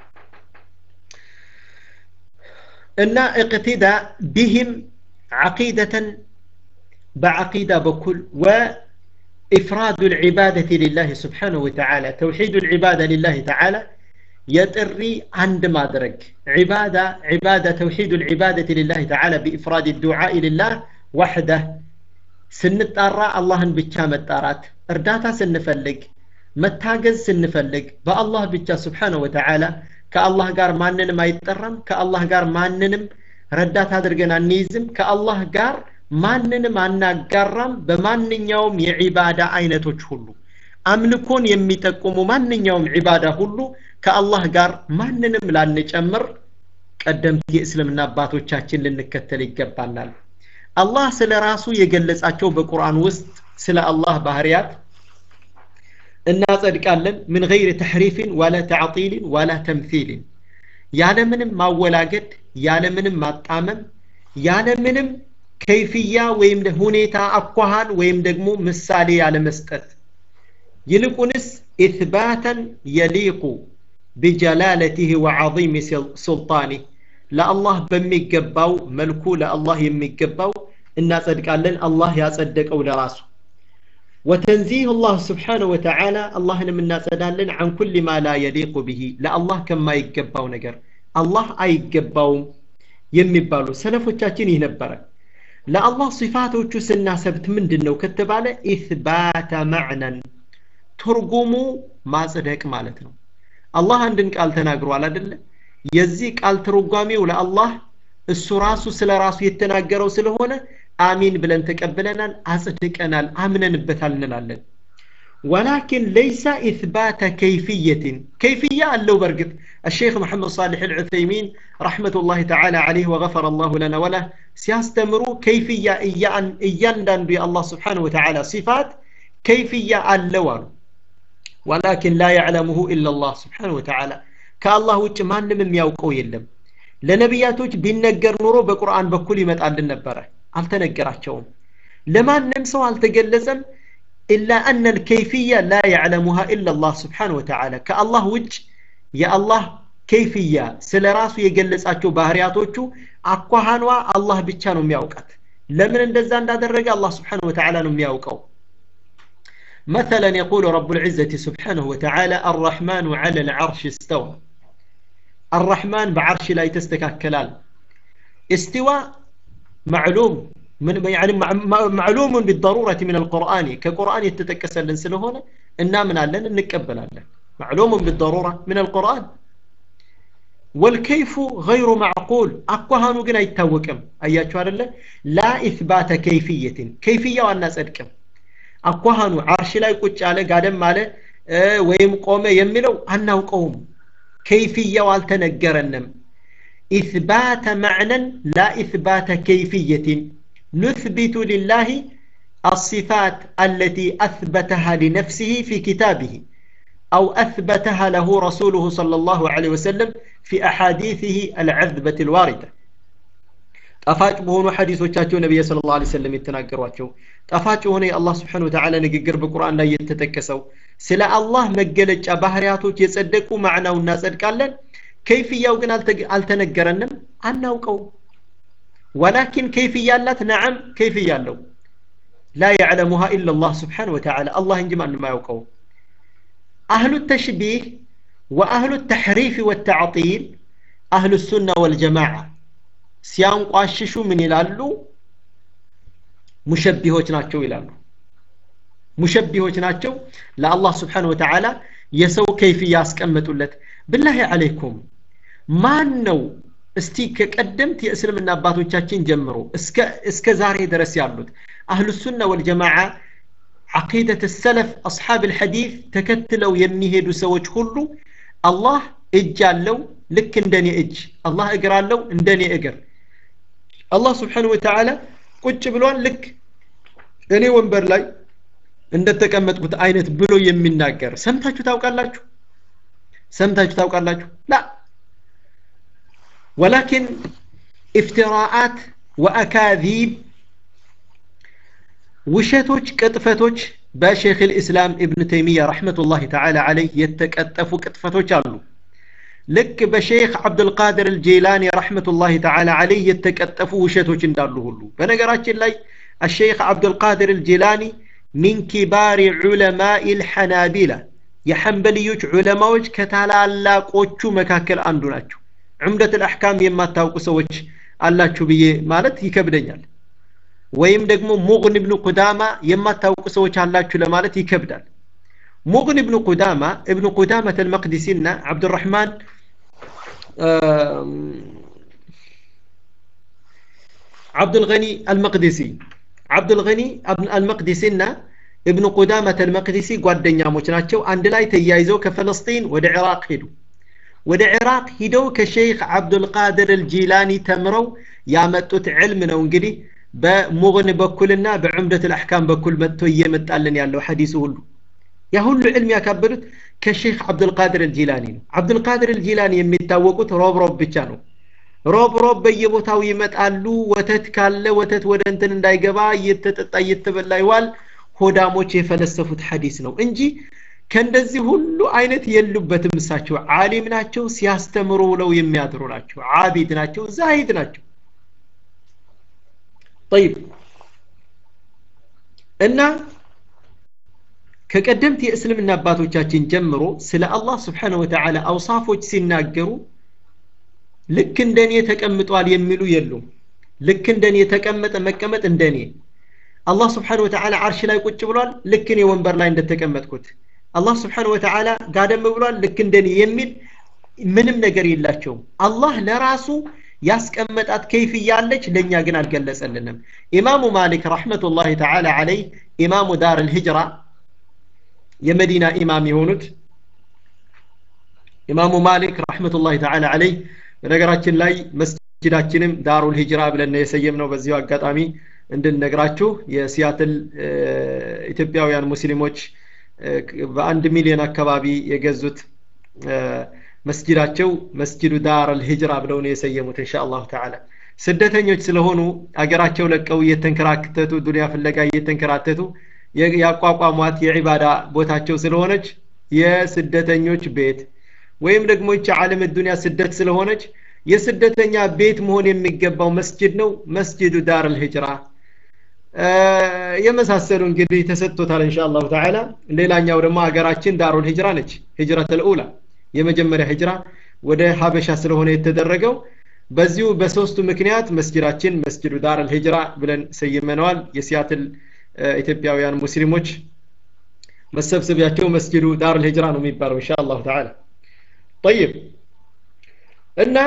Speaker 1: እና እቅትዳ ቢህም ዓቂደተን በዓቂዳ በኩል ወ إفراد العبادة لله سبحانه وتعالى توحيد العبادة لله تعالى يطري عند ما درك عبادة عبادة توحيد العبادة لله تعالى بإفراد الدعاء لله وحده سنطرى الله بቻ መጣራት እርዳታ ስንፈልግ መታገዝ ስንፈልግ በአላህ ብቻ ስብሓነሁ ወተዓላ ከአላህ ጋር ማንንም አይጠራም ከአላህ ጋር ማንንም ረዳት አድርገን አንይዝም ከአላህ ጋር ማንንም አናጋራም በማንኛውም የዒባዳ አይነቶች ሁሉ አምልኮን የሚጠቁሙ ማንኛውም ዒባዳ ሁሉ ከአላህ ጋር ማንንም ላንጨምር ቀደምት የእስልምና አባቶቻችን ልንከተል ይገባናል አላህ ስለ ራሱ የገለጻቸው በቁርአን ውስጥ ስለ አላህ ባህርያት እናጸድቃለን ምን ገይር ተሕሪፍን ወላ ተዕጢልን ወላ ተምሲልን ያለምንም ማወላገድ ያለምንም ማጣመም ያለምንም ከይፍያ ወይም ሁኔታ አኳኋን ወይም ደግሞ ምሳሌ ያለመስጠት ይልቁንስ ኢትባተን የሊቁ ቢጀላለትህ ወዓظም ሱልጣኒህ ለአላህ በሚገባው መልኩ ለአላህ የሚገባው እናጸድቃለን አላህ ያጸደቀው ለራሱ وتنزيه الله سبحانه وتعالى الله نمنا سدالن عن كل ما لا يليق به لا الله كما يقباو نجر الله أي يقباو يمبالو سلفوቻችን ይህ ነበረ ለአላህ ሲፋቶቹ ስናሰብት ምንድን ነው ከተባለ ኢትባተ ማዕነን ትርጉሙ ማጽደቅ ማለት ነው አላህ አንድን ቃል ተናግሯል አደለ የዚህ ቃል ትርጓሜው ለአላህ እሱ ራሱ ስለ ራሱ የተናገረው ስለሆነ አሚን ብለን ተቀብለናል አጽድቀናል አምነንበታል እንላለን ولكن ليس إثبات كيفية كيفية اللو برقط الشيخ محمد صالح العثيمين رحمة الله تعالى عليه وغفر الله لنا وله سيستمروا كيفية إيان إيان دان بي الله سبحانه وتعالى صفات كيفية اللوان ولكن لا يعلمه إلا الله سبحانه وتعالى كالله وجه ما نمم يوقو يلم لنبياتوች ቢነገር ኑሮ በቁርአን በኩል ይመጣል ነበረ አልተነገራቸውም ለማንም ሰው አልተገለጸም إلا أن الكيفية لا يعلمها إلا الله سبحانه وتعالى كالله وجه يا الله كيفية سلراسو يجلس أتشو بهرياتوچو أكوهانوا الله بيتشانو مياوكات لمن اندزان دا درجة الله سبحانه وتعالى نمياوكو مثلا يقول رب العزة سبحانه وتعالى الرحمن على العرش استوى الرحمن بعرش لا يتستكاكلال استواء معلوم من يعني معلوم بالضرورة من القرآن كقرآن يتتكسل لنسله هنا إنا من ألن نكبل ألن معلوم بالضرورة من القرآن والكيف غير معقول أقوهانو قنا يتوكم أياتشو الله لا إثبات كيفية كيفية والناس أدكم أقوهانو عرش لا يقوش على قادم على أه ويم قوم يملو أنه قوم كيفية والتنقرنم إثبات معنى لا إثبات كيفية نثبت لله الصفات التي أثبتها لنفسه في كتابه أو أثبتها له رسوله صلى الله عليه وسلم في أحاديثه العذبة الواردة طفاج بهونو حديث وشاتو نبي صلى الله عليه وسلم يتناقر واتشو طفاج هوني الله سبحانه وتعالى نقر بقرآن لا يتتكسو سلا الله مقلج أبهرياتو يصدقوا معنا والناس قال كيفية ግን አልተነገረንም አናውቀው ولكن كيفية አላት نعم كيفية አለው لا يعلمها إلا الله سبحانه وتعالى الله እንጂ ማንም አያውቀው አህሉ ተሽቢህ ወአህሉ ተሕሪፍ ወተዕጢል አህሉ ሱና ወልጀማዓ ሲያንቋሽሹ ምን ይላሉ ሙሸቢሆች ናቸው ይላሉ ሙሸቢሆች ናቸው ለአላህ ስብሓን ወተዓላ የሰው ከይፍ ያስቀመጡለት ብላሂ አለይኩም ማን ነው እስቲ ከቀደምት የእስልምና አባቶቻችን ጀምሮ እስከ ዛሬ ድረስ ያሉት አህሉ ሱና ወልጀማዓ ዓቂደት ሰለፍ አስሓብ ልሐዲት ተከትለው የሚሄዱ ሰዎች ሁሉ አላህ እጅ አለው ልክ እንደኔ እጅ አላህ እግር አለው እንደኔ እግር አላህ ስብሓን ወተዓላ ቁጭ ብሏል ልክ እኔ ወንበር ላይ እንደተቀመጥኩት አይነት ብሎ የሚናገር ሰምታችሁ ታውቃላችሁ ሰምታችሁ ታውቃላችሁ ላ ወላኪን ኢፍትራአት ወአካዚብ ውሸቶች ቅጥፈቶች በሼክ ልእስላም እብን ተይሚያ ረሕመቱላህ ተዓላ አለይህ የተቀጠፉ ቅጥፈቶች አሉ ልክ በሼክ አብዱልቃድር አልጄላኒ ረሕመቱላህ ተዓላ አለይህ የተቀጠፉ ውሸቶች እንዳሉ ሁሉ በነገራችን ላይ الشيخ عبد القادر الجيلاني من كبار علماء الحنابلة የሐንበልዮች ዑለማዎች ከታላላቆቹ መካከል አንዱ ናቸው ዑምደት ልአሕካም የማታውቁ ሰዎች አላችሁ ብዬ ማለት ይከብደኛል ወይም ደግሞ ሙግን እብኑ ቁዳማ የማታውቁ ሰዎች አላችሁ ለማለት ይከብዳል ሙግን እብኑ ቁዳማ እብኑ ቁዳመት አልመቅዲሲና ዓብዱራሕማን ዓብዱልገኒ አልመቅዲሲ ዓብዱልገኒ አልመቅዲሲና እብኑ ቁዳመት አልመቅዲሲ ጓደኛሞች ናቸው አንድ ላይ ተያይዘው ከፈለስጢን ወደ ዕራቅ ሄዱ ወደ ዕራቅ ሂደው ከሼክ አብዱልቃድር አልጂላኒ ተምረው ያመጡት ዕልም ነው እንግዲህ በሙግን በኩልና በዑምደት ልአሕካም በኩል መጥቶ እየመጣልን ያለው ሐዲሱ ሁሉ ያ ሁሉ ዕልም ያካበዱት ከሼክ አብዱልቃድር አልጂላኒ ነው አብዱልቃድር አልጂላኒ የሚታወቁት ሮብ ሮብ ብቻ ነው ሮብ ሮብ በየቦታው ይመጣሉ ወተት ካለ ወተት ወደ እንትን እንዳይገባ እየተጠጣ እየተበላ ይዋል ሆዳሞች የፈለሰፉት ሐዲስ ነው እንጂ ከእንደዚህ ሁሉ አይነት የሉበትም እሳቸው ዓሊም ናቸው ሲያስተምሩ ውለው የሚያድሩ ናቸው ዓቢድ ናቸው ዛሂድ ናቸው ጠይብ እና ከቀደምት የእስልምና አባቶቻችን ጀምሮ ስለ አላህ ስብሓነ ወተዓላ አውሳፎች ሲናገሩ ልክ እንደኔ ተቀምጧል የሚሉ የሉም ልክ እንደኔ የተቀመጠ መቀመጥ እንደኔ አላህ ስብሓን ወተዓላ አርሽ ላይ ቁጭ ብሏል ልክ እኔ ወንበር ላይ እንደተቀመጥኩት አላህ ስብሓን ወተዓላ ጋደም ብሏል ልክ እንደኔ የሚል ምንም ነገር የላቸውም አላህ ለራሱ ያስቀመጣት ከይፍ እያለች ለእኛ ግን አልገለጸልንም ኢማሙ ማሊክ ረሕመቱላህ ተዓላ አለይ ኢማሙ ዳር ልሂጅራ የመዲና ኢማም የሆኑት ኢማሙ ማሊክ ረሕመቱላህ ተዓላ አለይ በነገራችን ላይ መስጅዳችንም ዳሩል ሂጅራ ብለን የሰየም ነው በዚሁ አጋጣሚ እንድንነግራችሁ የሲያትል ኢትዮጵያውያን ሙስሊሞች በአንድ ሚሊዮን አካባቢ የገዙት መስጅዳቸው መስጅዱ ዳር አልሂጅራ ብለው ነው የሰየሙት እንሻ አላሁ ተዓላ ስደተኞች ስለሆኑ አገራቸው ለቀው እየተንከራተቱ ዱንያ ፍለጋ እየተንከራተቱ ያቋቋሟት የዒባዳ ቦታቸው ስለሆነች የስደተኞች ቤት ወይም ደግሞ ይቺ ዓለም ዱንያ ስደት ስለሆነች የስደተኛ ቤት መሆን የሚገባው መስጅድ ነው መስጅዱ ዳር አልሂጅራ የመሳሰሉ እንግዲህ ተሰጥቶታል እንሻ አላሁ ተዓላ ሌላኛው ደግሞ ሀገራችን ዳሩል ሂጅራ ነች ሂጅረት ልኡላ የመጀመሪያ ሂጅራ ወደ ሀበሻ ስለሆነ የተደረገው በዚሁ በሶስቱ ምክንያት መስጅዳችን መስጅዱ ዳር አልሂጅራ ብለን ሰይመነዋል የሲያትል ኢትዮጵያውያን ሙስሊሞች መሰብሰቢያቸው መስጅዱ ዳር አልሂጅራ ነው የሚባለው እንሻ አላሁ ተዓላ طيب እና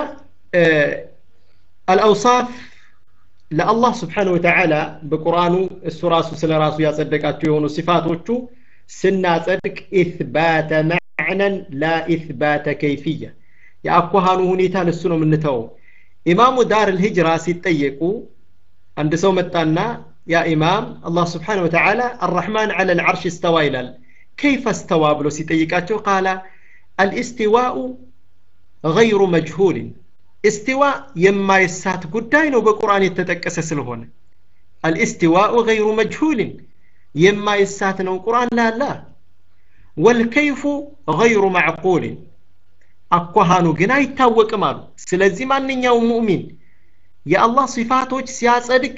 Speaker 1: አልአውሳፍ ለአላህ ስብሓን ወተዓላ በቁርአኑ እሱ ራሱ ስለ ራሱ ያጸደቃቸው የሆኑ ሲፋቶቹ ስናጸድቅ ኢትባተ መዕነን ላ ኢትባተ ከይፍያ የአኳሃኑ ሁኔታን እሱ ነው የምንተወው ኢማሙ ዳር ልሂጅራ ሲጠየቁ አንድ ሰው መጣና ያ ኢማም አላህ ስብሓን ወተዓላ አራሕማን ዓላ ልዓርሽ እስተዋ ይላል ከይፈ እስተዋ ብሎ ሲጠይቃቸው ቃላ አልእስቲዋኡ ገይሩ መጅሁልን እስቲዋ የማይሳት ጉዳይ ነው በቁርአን የተጠቀሰ ስለሆነ አልእስቲዋኡ ገይሩ መጅሁልን የማይሳት ነው ቁርአን ላላ ወልከይፉ ገይሩ ማዕቁልን አኳሃኑ ግን አይታወቅም አሉ ስለዚህ ማንኛውም ሙእሚን የአላህ ሲፋቶች ሲያጸድቅ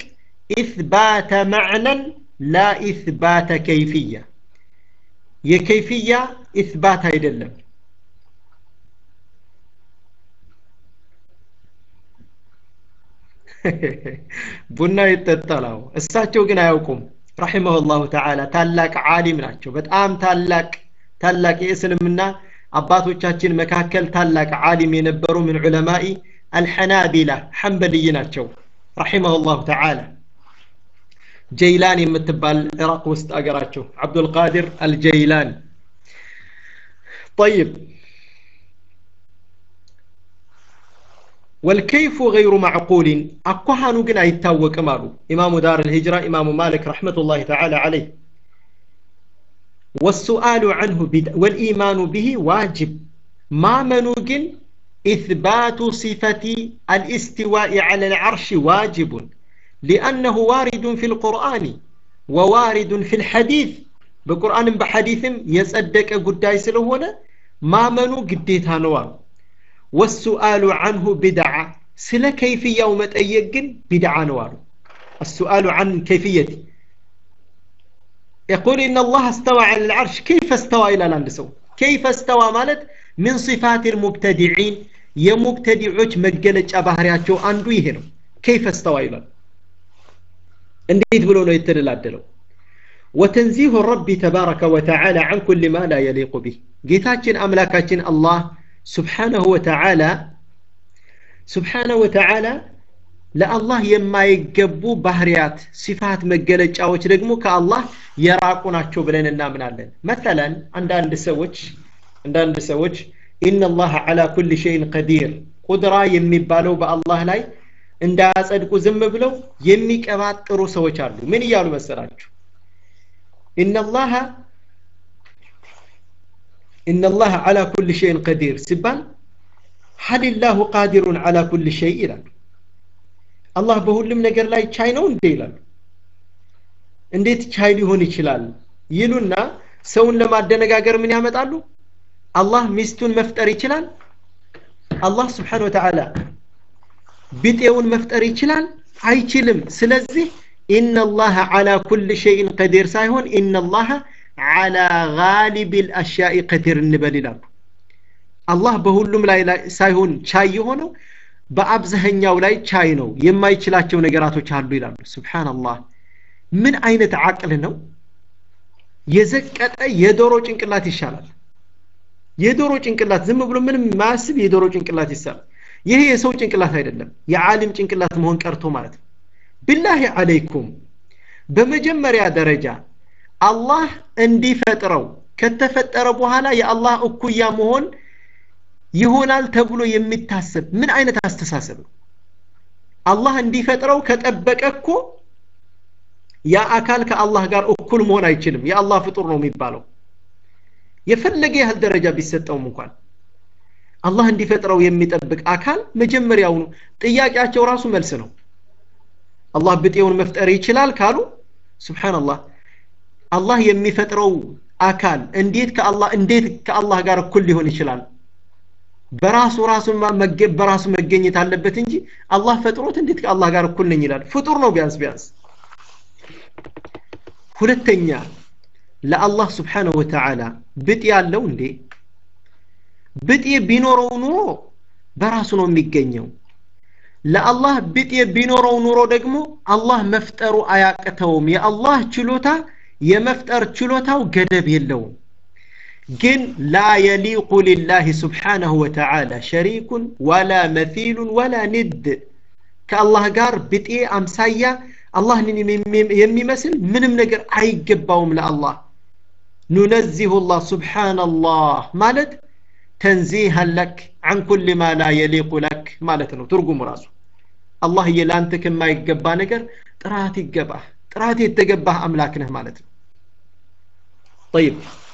Speaker 1: ኢትባተ መዕነን ላ ኢትባተ ከይፍያ የከይፍያ ኢስባት አይደለም ቡና ይጠጣላው እሳቸው ግን አያውቁም ረሒመሁላሁ ተዓላ ታላቅ ዓሊም ናቸው በጣም ታላቅ ታላቅ የእስልምና አባቶቻችን መካከል ታላቅ ዓሊም የነበሩ ምን ዑለማኢ አልሐናቢላ ሐንበልይ ናቸው ረሒመሁላሁ ተዓላ ጀይላን የምትባል ኢራቅ ውስጥ አገራቸው አብዱልቃድር አልጀይላን طيب والكيف غير معقول أكوهانو جن أيتاو كمالو إمام دار الهجرة إمام مالك رحمة الله تعالى عليه والسؤال عنه بدء والإيمان به واجب ما منوجن إثبات صفة الاستواء على العرش واجب لأنه وارد في القرآن ووارد في الحديث بقرآن بحديث يصدق قداي سلوهنا ما منو قديتها نوال والسؤال عنه بدعة سلا كيفية يوم تأيقن بدعة نوال السؤال عن كيفية يقول إن الله استوى على العرش كيف استوى إلى الأندسو كيف استوى مالت من صفات المبتدعين يمبتدعوش مجلج أبهرياتشو أندو يهنو كيف استوى إلى እንዴት ብሎ ነው የተደላደለው ወተንዚሁ ረቢ ተባረከ ወተዓላ አን ኩል ማ ላ የሊቁ ቢህ ጌታችን አምላካችን አላህ ስብሓነሁ ወተዓላ ስብሓነሁ ወተዓላ ለአላህ የማይገቡ ባህርያት ሲፋት መገለጫዎች ደግሞ ከአላህ የራቁ ናቸው ብለን እናምናለን መተለን አንዳንድ ሰዎች አንዳንድ ሰዎች ኢነላህ ዓላ ኩል ሸይን ቀዲር ቁድራ የሚባለው በአላህ ላይ እንዳያጸድቁ ዝም ብለው የሚቀባጥሩ ሰዎች አሉ ምን እያሉ መሰላችሁ ኢነላህ ኢነላህ ዓላ ኩል ሸይን ቀዲር ሲባል ሀሊላሁ ቃዲሩን ዓላ ኩል ሸይ ይላሉ አላህ በሁሉም ነገር ላይ ቻይ ነው እንዴ ይላሉ እንዴት ቻይ ሊሆን ይችላል ይሉና ሰውን ለማደነጋገር ምን ያመጣሉ አላህ ሚስቱን መፍጠር ይችላል አላህ ስብሓን ወተዓላ ቢጤውን መፍጠር ይችላል አይችልም ስለዚህ ኢነላህ ዓላ ኩል ሸይን ቀዲር ሳይሆን ኢነላህ ዓላ ጋሊብ ልአሽያኢ ቀዲር እንበል ይላሉ አላህ በሁሉም ላይ ሳይሆን ቻይ የሆነው በአብዛኛው ላይ ቻይ ነው የማይችላቸው ነገራቶች አሉ ይላሉ ስብሓንላህ ምን አይነት አቅል ነው የዘቀጠ የዶሮ ጭንቅላት ይሻላል የዶሮ ጭንቅላት ዝም ብሎ ምንም ማያስብ የዶሮ ጭንቅላት ይሳላል ይሄ የሰው ጭንቅላት አይደለም የዓሊም ጭንቅላት መሆን ቀርቶ ማለት ነው ብላሂ አለይኩም በመጀመሪያ ደረጃ አላህ እንዲፈጥረው ከተፈጠረ በኋላ የአላህ እኩያ መሆን ይሆናል ተብሎ የሚታሰብ ምን አይነት አስተሳሰብ ነው አላህ እንዲፈጥረው ከጠበቀ እኮ ያ አካል ከአላህ ጋር እኩል መሆን አይችልም የአላህ ፍጡር ነው የሚባለው የፈለገ ያህል ደረጃ ቢሰጠውም እንኳን አላህ እንዲፈጥረው የሚጠብቅ አካል መጀመሪያውኑ ጥያቄያቸው ራሱ መልስ ነው አላህ ብጤውን መፍጠር ይችላል ካሉ ስብሓንላህ አላህ የሚፈጥረው አካል እንዴት ከአላህ እንዴት ከአላህ ጋር እኩል ሊሆን ይችላል በራሱ ራሱን በራሱ መገኘት አለበት እንጂ አላህ ፈጥሮት እንዴት ከአላህ ጋር እኩል ነኝ ይላል ፍጡር ነው ቢያንስ ቢያንስ ሁለተኛ ለአላህ ስብሓንሁ ወተዓላ ብጤ ያለው እንዴ ብጤ ቢኖረው ኑሮ በራሱ ነው የሚገኘው ለአላህ ብጤ ቢኖረው ኑሮ ደግሞ አላህ መፍጠሩ አያቅተውም የአላህ ችሎታ የመፍጠር ችሎታው ገደብ የለውም ግን ላ የሊቁ ሊላህ ስብሓነሁ ወተዓላ ሸሪኩን ወላ መሲሉን ወላ ንድ ከአላህ ጋር ብጤ አምሳያ አላህን የሚመስል ምንም ነገር አይገባውም ለአላህ ኑነዚሁ ላህ ስብሓንላህ ማለት ተንዚሃን ለክ አን ኩል ማ ላ የሊቁ ለክ ማለት ነው ትርጉሙ ራሱ አላህዬ ለአንተ ከማይገባ ነገር ጥራት ይገባህ ጥራት የተገባህ አምላክ ነህ ማለት ነው طيب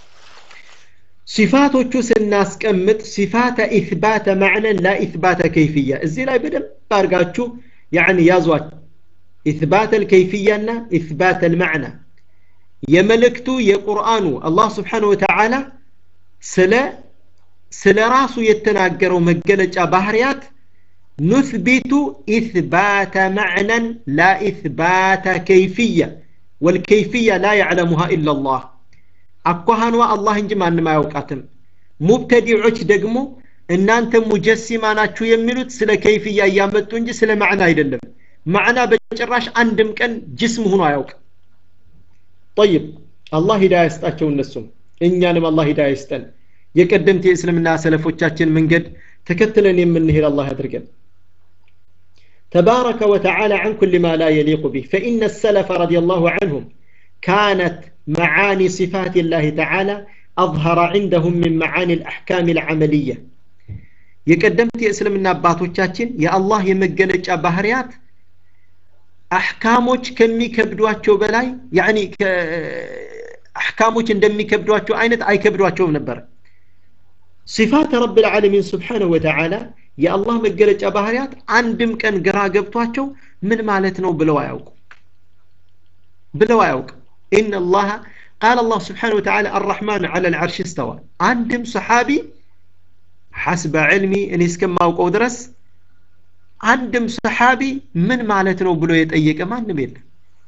Speaker 1: ሲፋቶቹ ስናስቀምጥ ሲፋተ ኢትባተ ማዕነን ላ ኢትባተ ከይፍያ እዚህ ላይ በደንብ አድርጋችሁ ያኒ ያዟት ኢትባተ ልከይፍያና ኢትባተ ልማዕና የመልእክቱ የቁርአኑ አላህ ስብሓን ወተዓላ ስለ ስለ ራሱ የተናገረው መገለጫ ባህርያት ኑትቢቱ ኢትባተ ማዕነን ላ ኢትባተ ከይፍያ ወልከይፍያ ላ ያዕለሙሃ ኢላ ላህ አኳሃኗ አላህ እንጂ ማንም አያውቃትም ሙብተዲዖች ደግሞ እናንተ ሙጀሲማ ናችሁ የሚሉት ስለ ከይፍያ እያመጡ እንጂ ስለ ማዕና አይደለም ማዕና በጭራሽ አንድም ቀን ጅስም ሆኖ አያውቅም ጠይብ አላህ ሂዳያ ይስጣቸው እነሱም እኛንም አላህ ሂዳያ ይስጠን የቀደምት የእስልምና ሰለፎቻችን መንገድ ተከትለን የምንሄድ አላህ ያድርገን تبارك وتعالى عن كل ما لا يليق به فإن السلف رضي الله عنهم كانت معاني صفات الله تعالى أظهر عندهم من معاني الأحكام العملية የቀደምት የእስልምና አባቶቻችን የአላህ የመገለጫ ባህርያት አሕካሞች ከሚከብዷቸው በላይ ያኒ አሕካሞች እንደሚከብዷቸው አይነት አይከብዷቸውም ነበር ሲፋት ረብ ልዓለሚን ስብሓንሁ ወተዓላ የአላህ መገለጫ ባህርያት አንድም ቀን ግራ ገብቷቸው ምን ማለት ነው ብለው አያውቁ ብለው አያውቅ ኢነ አላህ ቃል አላህ ስብሓን ወተዓላ አራሕማን ዓላ ልዓርሽ እስተዋ አንድም ሰሓቢ ሐስበ ዕልሚ እኔ እስከማውቀው ድረስ አንድም ሰሓቢ ምን ማለት ነው ብሎ የጠየቀ ማንም የለም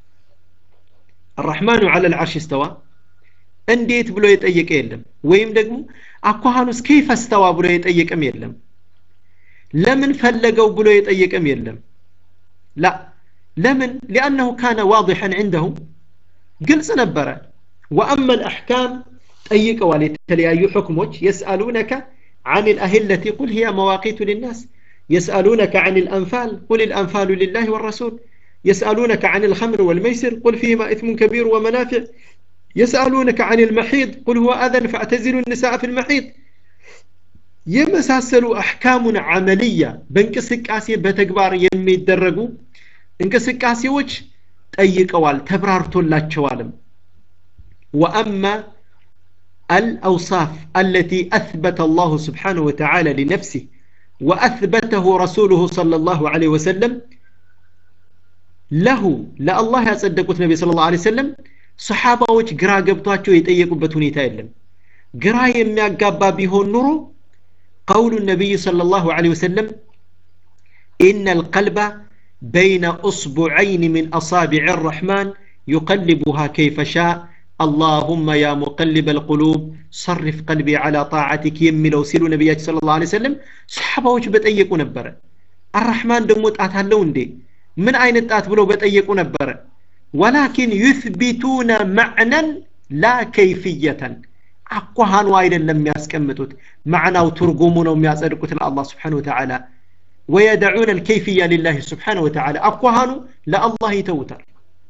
Speaker 1: አራሕማኑ ዓላ ልዓርሽ እስተዋ እንዴት ብሎ የጠየቀ የለም ወይም ደግሞ አኳሃኑስ ከይፈ እስተዋ ብሎ የጠየቀም የለም ለምን ፈለገው ብሎ የጠየቀም የለም ላ ለምን ሊአነሁ ካነ ዋضሐን ዕንደሁም ግልጽ ነበረ ወአማ ልአሕካም ጠይቀዋል የተለያዩ ሕክሞች የስአሉነከ عن الأهلة قل هي مواقيت للناس يسألونك عن الأنفال قل الأنفال لله والرسول يسألونك عن الخمر والميسر قل فيهما إثم كبير ومنافع يسألونك عن المحيض قل هو أذن فاعتزلوا النساء في المحيض የመሳሰሉ አሕካሙን አመልያ በእንቅስቃሴ በተግባር የሚደረጉ እንቅስቃሴዎች ጠይቀዋል ተብራርቶላቸዋልም ወአማ الأوصاف التي أثبت الله سبحانه وتعالى لنفسه وأثبته رسوله صلى الله عليه وسلم له لا الله يصدقت النبي صلى الله عليه وسلم صحابة ግራ ገብቷቸው የጠየቁበት ሁኔታ የለም ግራ የሚያጋባ ቢሆን ኑሮ قول النبي صلى الله عليه وسلم إن القلب بين أصبعين من أصابع الرحمن يقلبها كيف شاء اللهم يا مقلب القلوب صرف قلبي على طاعتك يمي لو سيلو نبيات صلى الله عليه وسلم صحابة بتأيقوا نبرة الرحمن دموت أتهلون دي من أين التات بلو بتأيقوا نبرة ولكن يثبتون معنى لا كيفية አኳሃኑ አይደለም የሚያስቀምጡት ማዕናው ትርጉሙ ነው የሚያጸድቁት ለአላህ ስብሓን ወተዓላ ወየደዑነ ልከይፍያ ሊላህ ስብሓን ወተዓላ አኳሃኑ ለአላህ ይተውታል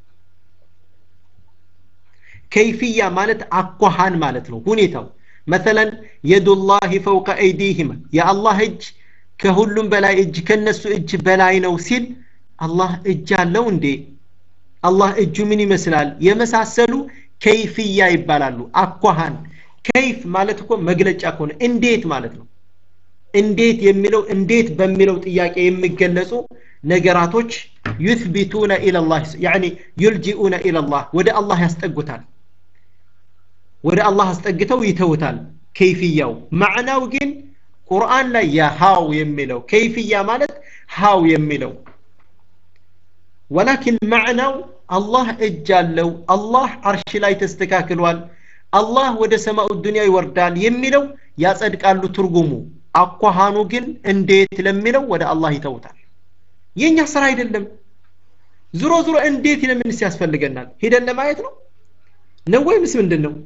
Speaker 1: ከይፍያ ማለት አኳሃን ማለት ነው ሁኔታው መተለን የዱላህ ፈውቀ አይዲህም የአላህ እጅ ከሁሉም በላይ እጅ ከነሱ እጅ በላይ ነው ሲል አላህ እጅ አለው እንዴ አላህ እጁ ምን ይመስላል የመሳሰሉ ከይፍያ ይባላሉ አኳሃን ከይፍ ማለት እኮ መግለጫ ከሆነ እንዴት ማለት ነው እንዴት የሚለው እንዴት በሚለው ጥያቄ የሚገለጹ ነገራቶች ዩትቢቱነ ኢለላህ ያኒ ዩልጂኡነ ኢለላህ ወደ አላህ ያስጠጉታል ወደ አላህ አስጠግተው ይተውታል ከይፍያው ማዕናው ግን ቁርአን ላይ የሃው የሚለው ከይፍያ ማለት ሃው የሚለው ወላኪን ማዕናው አላህ እጅ አለው አላህ አርሽ ላይ ተስተካክሏል አላህ ወደ ሰማኡ ዱንያ ይወርዳል የሚለው ያጸድቃሉ ትርጉሙ አኳሃኑ ግን እንዴት ለሚለው ወደ አላህ ይተውታል የኛ ስራ አይደለም ዙሮ ዙሮ እንዴት ለምንስ ያስፈልገናል ሄደን ለማየት ነው ነው ወይምስ ምንድን ነው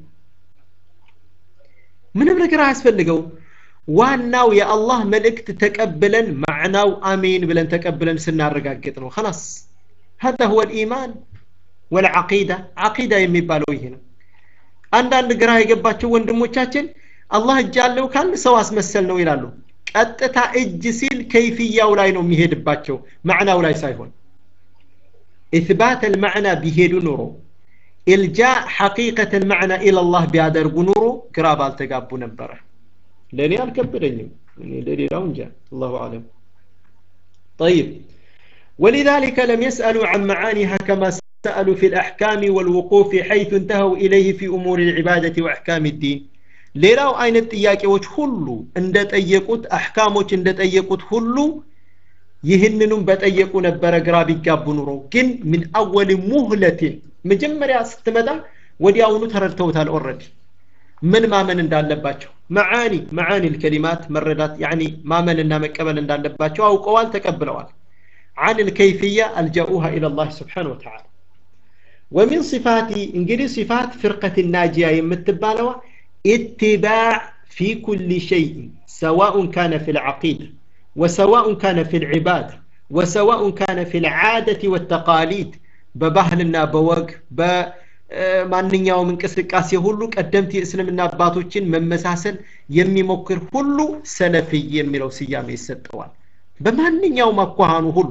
Speaker 1: ምንም ነገር አያስፈልገው ዋናው የአላህ መልእክት ተቀብለን ማዕናው አሜን ብለን ተቀብለን ስናረጋግጥ ነው خلاص هذا هو الإيمان والعقيدة عقيدة የሚባለው ይሄ ነው አንዳንድ ግራ የገባቸው ወንድሞቻችን አላህ እጅ አለው ካል ሰው አስመሰል ነው ይላሉ ቀጥታ እጅ ሲል ከይፍያው ላይ ነው የሚሄድባቸው ማዕናው ላይ ሳይሆን ኢትባት المعنى ቢሄዱ ኑሮ ኢልጃእ ሐቂቀት المعنى إلى الله ቢያደርጉ ኑሮ ግራ ባልተጋቡ ነበረ ለእኔ አልከበደኝም እኔ ለሌላው እንጃ አላሁ አለም طيب ولذلك لم يسألوا عن معانيها كما سألوا في الأحكام والوقوف حيث انتهوا إليه في أمور العبادة وأحكام الدين ሌላው አይነት ጥያቄዎች ሁሉ እንደጠየቁት አሕካሞች እንደጠየቁት ሁሉ ይህንኑም በጠየቁ ነበረ ግራ ቢጋቡ ኑሮ ግን ምን አወል ሙህለትን መጀመሪያ ስትመጣ ወዲያውኑ ተረድተውታል ኦረዲ ምን ማመን እንዳለባቸው መዓኒ መዓኒ ልከሊማት መረዳት ያኒ ማመንና መቀበል እንዳለባቸው አውቀዋል ተቀብለዋል عن الكيفية ألجأوها إلى الله سبحانه وتعالى ومن صفات انجلي صفات فرقة الناجية يمتبالوا اتباع في كل شيء سواء كان في العقيدة وسواء كان في العبادة وسواء كان في العادة والتقاليد ببهلنا بوق በማንኛውም እንቅስቃሴ ሁሉ ቀደምት የእስልምና አባቶችን መመሳሰል የሚሞክር ሁሉ ሰለፍይ የሚለው ስያሜ ይሰጠዋል በማንኛውም አኳኋኑ ሁሉ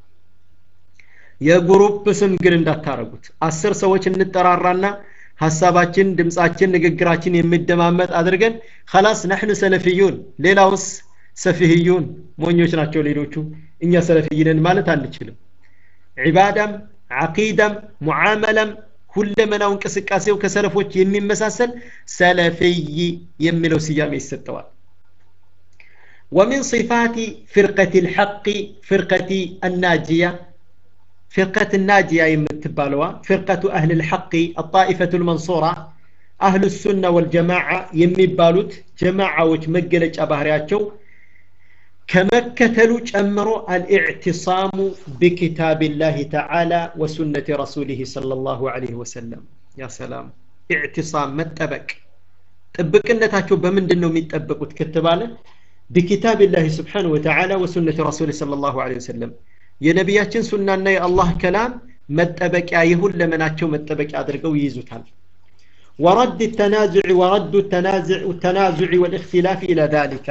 Speaker 1: የግሩፕ ስም ግን እንዳታረጉት አስር ሰዎች እንጠራራና ሀሳባችን ድምፃችን ንግግራችን የሚደማመጥ አድርገን ከላስ ነሕኑ ሰለፊዩን ሌላውስ ሰፊህዩን ሞኞች ናቸው ሌሎቹ እኛ ሰለፊይነን ማለት አንችልም ዒባዳም ዓቂዳም ሙዓመላም ሁለመናው እንቅስቃሴው ከሰለፎች የሚመሳሰል ሰለፊይ የሚለው ስያሜ ይሰጠዋል ومن صفات فرقة الحق فرقة الناجية فرقة الناجية يمتبالوا فرقة أهل الحق الطائفة المنصورة أهل السنة والجماعة يمبالوت جماعة وجمجلج أبهرياتشو كمكتلو جمرو الاعتصام بكتاب الله تعالى وسنة رسوله صلى الله عليه وسلم يا سلام اعتصام متبك ጥብቅነታቸው በምንድን ነው የሚጠበቁት ከተባለ بكتاب الله سبحانه وتعالى وسنة رسوله صلى الله عليه وسلم የነቢያችን ሱናና የአላህ ከላም መጠበቂያ ይሁን ለመናቸው መጠበቂያ አድርገው ይይዙታል ورد التنازع ورد التنازع التنازع والاختلاف إلى ذلك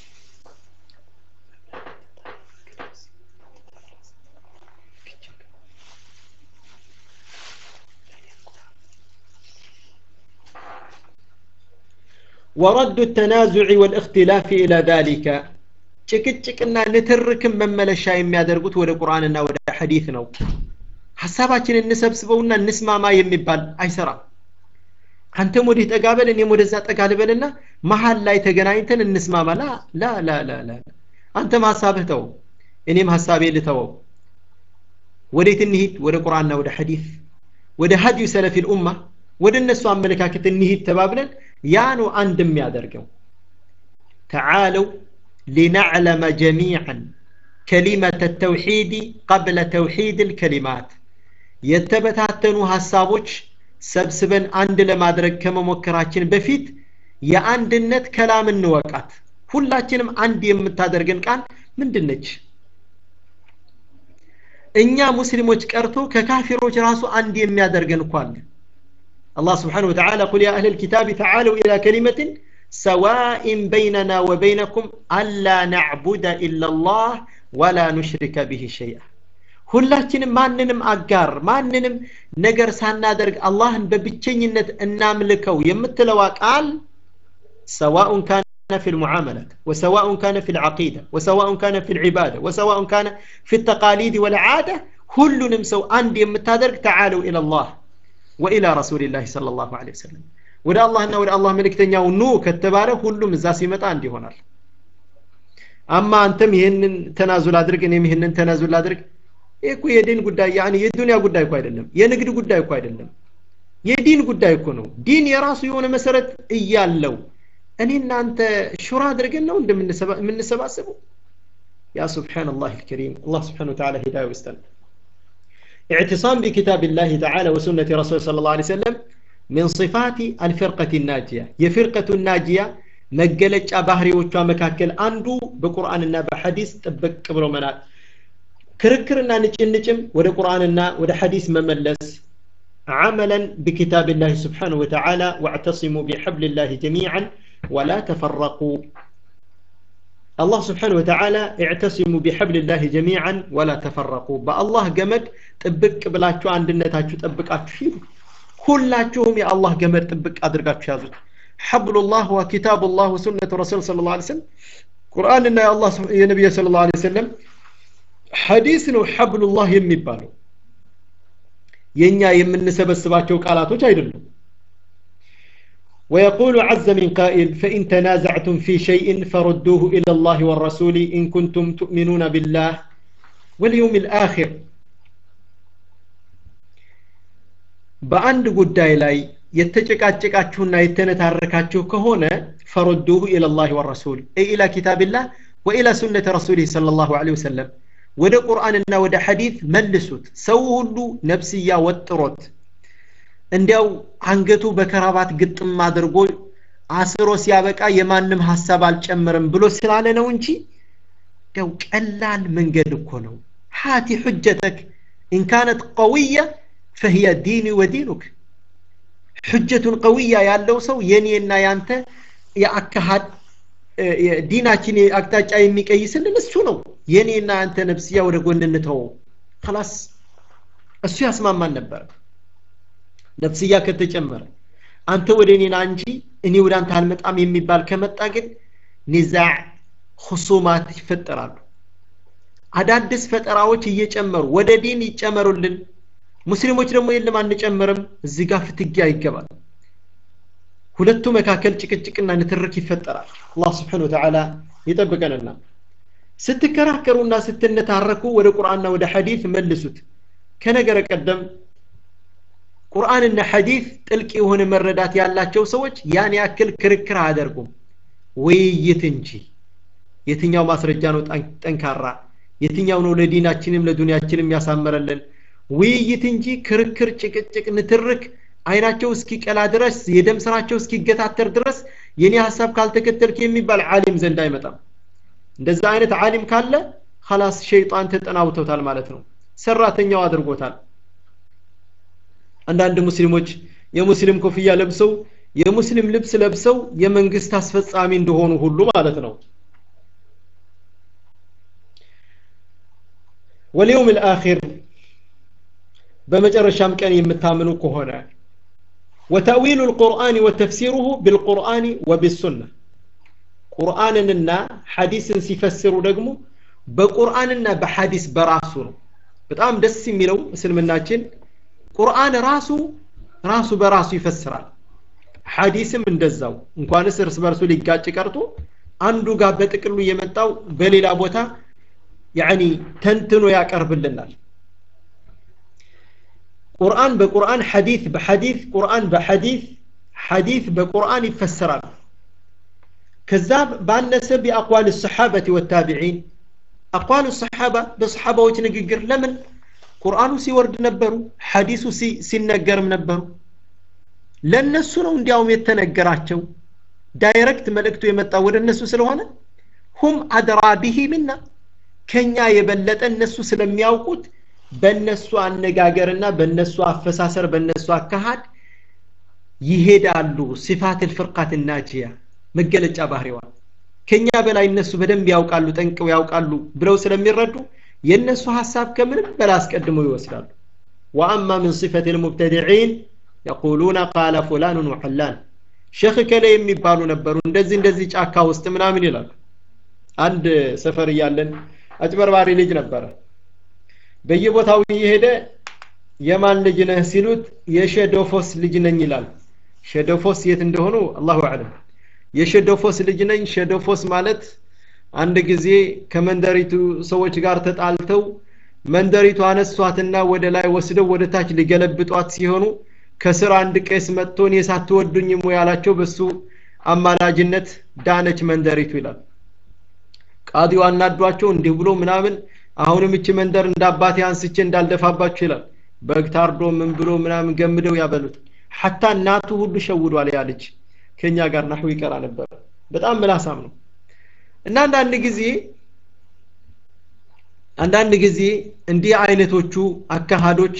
Speaker 1: ورد التنازع والاختلاف إلى ذلك ጭቅጭቅና ንትርክም መመለሻ የሚያደርጉት ወደ ቁርአንና ወደ ሐዲት ነው ሀሳባችን እንሰብስበውና እንስማማ የሚባል አይሰራም አንተም ወዲህ ጠጋበል እኔም ወደዛ ጠጋ ልበልና መሀል ላይ ተገናኝተን እንስማማ ላ ላ ላ ላ ላ አንተም ሀሳብህ ተው እኔም ሀሳቤ ልተወው ወዴት እንሂድ ወደ ቁርአንና ወደ ሐዲት ወደ ሀዲዩ ሰለፊ ልኡማ ወደ እነሱ አመለካከት እንሂድ ተባብለን ያ ነው አንድ የሚያደርገው ተዓለው لنعلم جميعا كلمة التوحيد قبل توحيد الكلمات የተበታተኑ ሀሳቦች ሰብስበን አንድ ለማድረግ ከመሞከራችን በፊት የአንድነት ከላም እንወቃት ሁላችንም አንድ የምታደርገን ቃል ምንድን ነች እኛ ሙስሊሞች ቀርቶ ከካፊሮች ራሱ አንድ የሚያደርገን እኮ አለ الله سبحانه وتعالى قل يا أهل الكتاب تعالوا إلى كلمة سواء بيننا وبينكم ألا نعبد إلا الله ولا نشرك به شيئا ሁላችንም ማንንም አጋር ማንንም ነገር ሳናደርግ አላህን በብቸኝነት እናምልከው የምትለዋ ቃል ሰዋኡን ካነ في المعاملات وسواء كان في العقيدة وسواء كان في العبادة وسواء كان في التقاليد والعادة كل نمسو عند يمتادرك تعالوا إلى الله وإلى رسول الله صلى الله عليه وسلم ወደ አላህና ወደ አላህ መልእክተኛው ኑ ከተባለ ሁሉም እዛ ሲመጣ አንድ ይሆናል አማ አንተም ይህንን ተናዙል አድርግ እኔም ይህንን ተናዙል አድርግ ይህ እኮ የዲን ጉዳይ ያኒ የዱንያ ጉዳይ እኮ አይደለም የንግድ ጉዳይ እኮ አይደለም የዲን ጉዳይ እኮ ነው ዲን የራሱ የሆነ መሰረት እያለው እኔ እናንተ ሹራ አድርገን ነው እንደምንሰባሰበው ያ ስብሓንላህ ልከሪም አላህ ስብሓን ወተዓላ ሂዳያ ይስጠን اعتصام بكتاب الله تعالى وسنة رسول صلى الله عليه وسلم من صفات الفرقة الناجية የፍርቀቱ ናጂያ መገለጫ ባህሪዎቿ መካከል አንዱ በቁርአንና በሐዲስ ጥብቅ ብሎ መናል ክርክርና ንጭንጭም ወደ ቁርአንና ወደ ሐዲስ መመለስ عملا بكتاب الله سبحانه وتعالى واعتصموا بحبل الله جميعا ولا تفرقوا الله سبحانه وتعالى اعتصموا بحبل الله جميعا ولا تفرقوا بالله جمد طبق بلاچو አንድነታችሁ ጠብቃችሁ ሂዱ ሁላችሁም የአላህ ገመድ ጥብቅ አድርጋችሁ ያዙት ሐብሉላህ ወኪታቡላህ ወሱነቱ ረሱል ስለ ላ ስለም ቁርአንና የአላህ የነቢዩ ስለ ላ ሰለም ሐዲስ ነው ሐብሉላህ የሚባለው የእኛ የምንሰበስባቸው ቃላቶች አይደሉም ويقول عز من قائل فإن تنازعتم في شيء فردوه إلى الله والرسول إن كنتم تؤمنون بالله واليوم الآخر በአንድ ጉዳይ ላይ የተጨቃጨቃችሁና የተነታረካችሁ ከሆነ ፈሩዱሁ ኢለላህ ወረሱል ኢላ ኪታብላህ ወኢላ ሱነት ረሱሊህ ሰለላሁ ዐለይሂ ወሰለም ወደ ቁርአንና ወደ ሐዲት መልሱት ሰው ሁሉ ነፍስያ ወጥሮት እንዲያው አንገቱ በከራባት ግጥም አድርጎ አስሮ ሲያበቃ የማንም ሀሳብ አልጨምርም ብሎ ስላለ ነው እንጂ እንዲያው ቀላል መንገድ እኮ ነው ሃቲ ሑጀተክ ኢን ካነት ቀውየ ፈህየ ዲኒ ወዲኑክ ሑጀቱን ቀውያ ያለው ሰው የኔና ያንተ የአካሃድ ዲናችን አቅጣጫ የሚቀይስልን እሱ ነው የኔና ያንተ ነፍስያ ወደ ጎን እንተወው خلاص እሱ ያስማማን ነበር ነፍስያ ከተጨመረ አንተ ወደ እኔና እንጂ እኔ ወደ አንተ አልመጣም የሚባል ከመጣ ግን ኒዛዕ ሁሱማት ይፈጠራሉ አዳዲስ ፈጠራዎች እየጨመሩ ወደ ዲን ይጨመሩልን ሙስሊሞች ደግሞ የለም አንጨምርም እዚህ ጋር ፍትጊያ ይገባል ሁለቱ መካከል ጭቅጭቅና ንትርክ ይፈጠራል አላህ ስብሓን ወተዓላ ይጠብቀንና ስትከራከሩና ስትነታረኩ ወደ ቁርአንና ወደ ሐዲት መልሱት ከነገረ ቀደም ቁርአንና ሐዲት ጥልቅ የሆነ መረዳት ያላቸው ሰዎች ያን ያክል ክርክር አያደርጉም ውይይት እንጂ የትኛው ማስረጃ ነው ጠንካራ የትኛው ነው ለዲናችንም ለዱንያችንም ያሳመረልን ውይይት እንጂ ክርክር ጭቅጭቅ ንትርክ አይናቸው እስኪቀላ ድረስ የደም ስራቸው እስኪገታተር ድረስ የኔ ሀሳብ ካልተከተልክ የሚባል ዓሊም ዘንድ አይመጣም እንደዛ አይነት ዓሊም ካለ ኸላስ ሸይጣን ተጠናውቶታል ማለት ነው ሰራተኛው አድርጎታል አንዳንድ ሙስሊሞች የሙስሊም ኮፍያ ለብሰው የሙስሊም ልብስ ለብሰው የመንግስት አስፈጻሚ እንደሆኑ ሁሉ ማለት ነው ወልየውም ልአኪር በመጨረሻም ቀን የምታምኑ ከሆነ وتأويل القرآن وتفسيره بالقرآن وبالسنة قرآننا حديث سيفسر دقمو بقرآننا بحديث براسو በጣም ደስ የሚለው እስልምናችን ቁርአን ራሱ ራሱ በራሱ ይፈስራል ሐዲስም እንደዛው እንኳንስ እርስ በርሱ ሊጋጭ ቀርቶ አንዱ ጋር በጥቅሉ የመጣው በሌላ ቦታ ያኒ ተንትኖ ያቀርብልናል ቁርአን በቁርአን ሐዲስ በሐዲስ ቁርአን በሐዲስ ሐዲስ በቁርአን ይፈሰራል ከዛ ባነሰ ቢአቋል ሰሓበት ወታቢዒን አቋል ሰሓባ በሰሓባዎች ንግግር ለምን ቁርአኑ ሲወርድ ነበሩ ሐዲሱ ሲነገርም ነበሩ ለነሱ ነው እንዲያውም የተነገራቸው ዳይሬክት መልእክቱ የመጣው ወደ እነሱ ስለሆነ ሁም አድራ ቢሂ ምና ከኛ የበለጠ እነሱ ስለሚያውቁት በእነሱ አነጋገርና በእነሱ አፈሳሰር በእነሱ አካሃድ ይሄዳሉ ሲፋት ልፍርቃት ናጂያ መገለጫ ባህሪዋ ከኛ በላይ እነሱ በደንብ ያውቃሉ ጠንቅው ያውቃሉ ብለው ስለሚረዱ የእነሱ ሀሳብ ከምንም በላይ አስቀድመው ይወስዳሉ ወአማ ምን ሲፈት ልሙብተድዒን የቁሉነ ቃለ ፉላኑን ወሐላን ሼክ ከለ የሚባሉ ነበሩ እንደዚህ እንደዚህ ጫካ ውስጥ ምናምን ይላሉ አንድ ሰፈር እያለን አጭበርባሪ ልጅ ነበረ በየቦታው እየሄደ የማን ልጅ ነህ ሲሉት የሸዶፎስ ልጅ ነኝ ይላል ሸዶፎስ የት እንደሆኑ አላሁ አለም የሸዶፎስ ልጅ ነኝ ሸዶፎስ ማለት አንድ ጊዜ ከመንደሪቱ ሰዎች ጋር ተጣልተው መንደሪቱ አነሷትና ወደ ላይ ወስደው ወደ ታች ሊገለብጧት ሲሆኑ ከስር አንድ ቄስ መጥቶ እኔ ሳትወዱኝም ያላቸው በሱ አማላጅነት ዳነች መንደሪቱ ይላል ቃዲው አናዷቸው እንዲህ ብሎ ምናምን አሁንም እቺ መንደር እንደ አባቴ አንስቼ እንዳልደፋባችሁ ይላል በግ ታርዶ ምን ብሎ ምናምን ገምደው ያበሉት ሐታ እናቱ ሁሉ ሸውዷል ያ ልጅ ከኛ ጋር ናሁ ይቀራ ነበር በጣም ምላሳም ነው እና አንዳንድ ጊዜ አንዳንድ ጊዜ እንዲህ አይነቶቹ አካሃዶች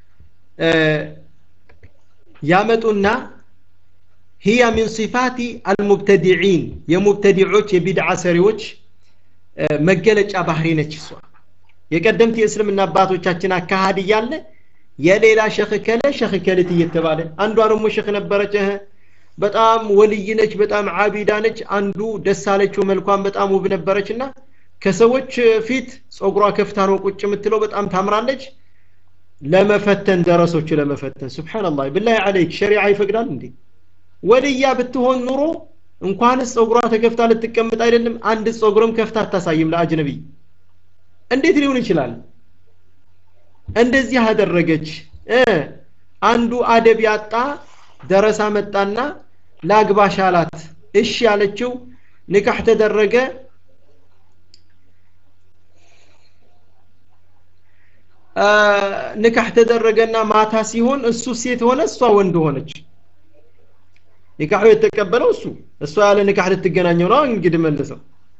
Speaker 1: ያመጡና هي من صفات المبتدعين የሙብተዲዖች የቢድዓ ሰሪዎች መገለጫ ባህሪ ነች እሷ የቀደምት የእስልምና አባቶቻችን አካሃድ እያለ የሌላ ሸክ ከለ ሸክ ከልት እየተባለ አንዷ ደግሞ ሸክ ነበረች በጣም ወልይ ነች በጣም አቢዳ ነች አንዱ ደስ አለችው መልኳን በጣም ውብ ነበረች እና ከሰዎች ፊት ጸጉሯ ከፍታ ነው ቁጭ የምትለው በጣም ታምራለች ለመፈተን ደረሶቹ ለመፈተን ስብሓንላህ ብላህ አለይክ ሸሪዓ ይፈቅዳል እንዴ ወልያ ብትሆን ኑሮ እንኳንስ ጸጉሯ ተከፍታ ልትቀምጥ አይደለም አንድ ጸጉርም ከፍታ አታሳይም ለአጅነቢይ እንዴት ሊሆን ይችላል እንደዚህ አደረገች አንዱ አደብ ያጣ ደረሳ መጣና ላግባሽ አላት እሺ ያለችው ንካህ ተደረገ ንካህ ተደረገና ማታ ሲሆን እሱ ሴት ሆነ እሷ ወንድ ሆነች ኒካሑ የተቀበለው እሱ እሷ ያለ ንካህ ልትገናኘው ነው እንግዲህ መልሰው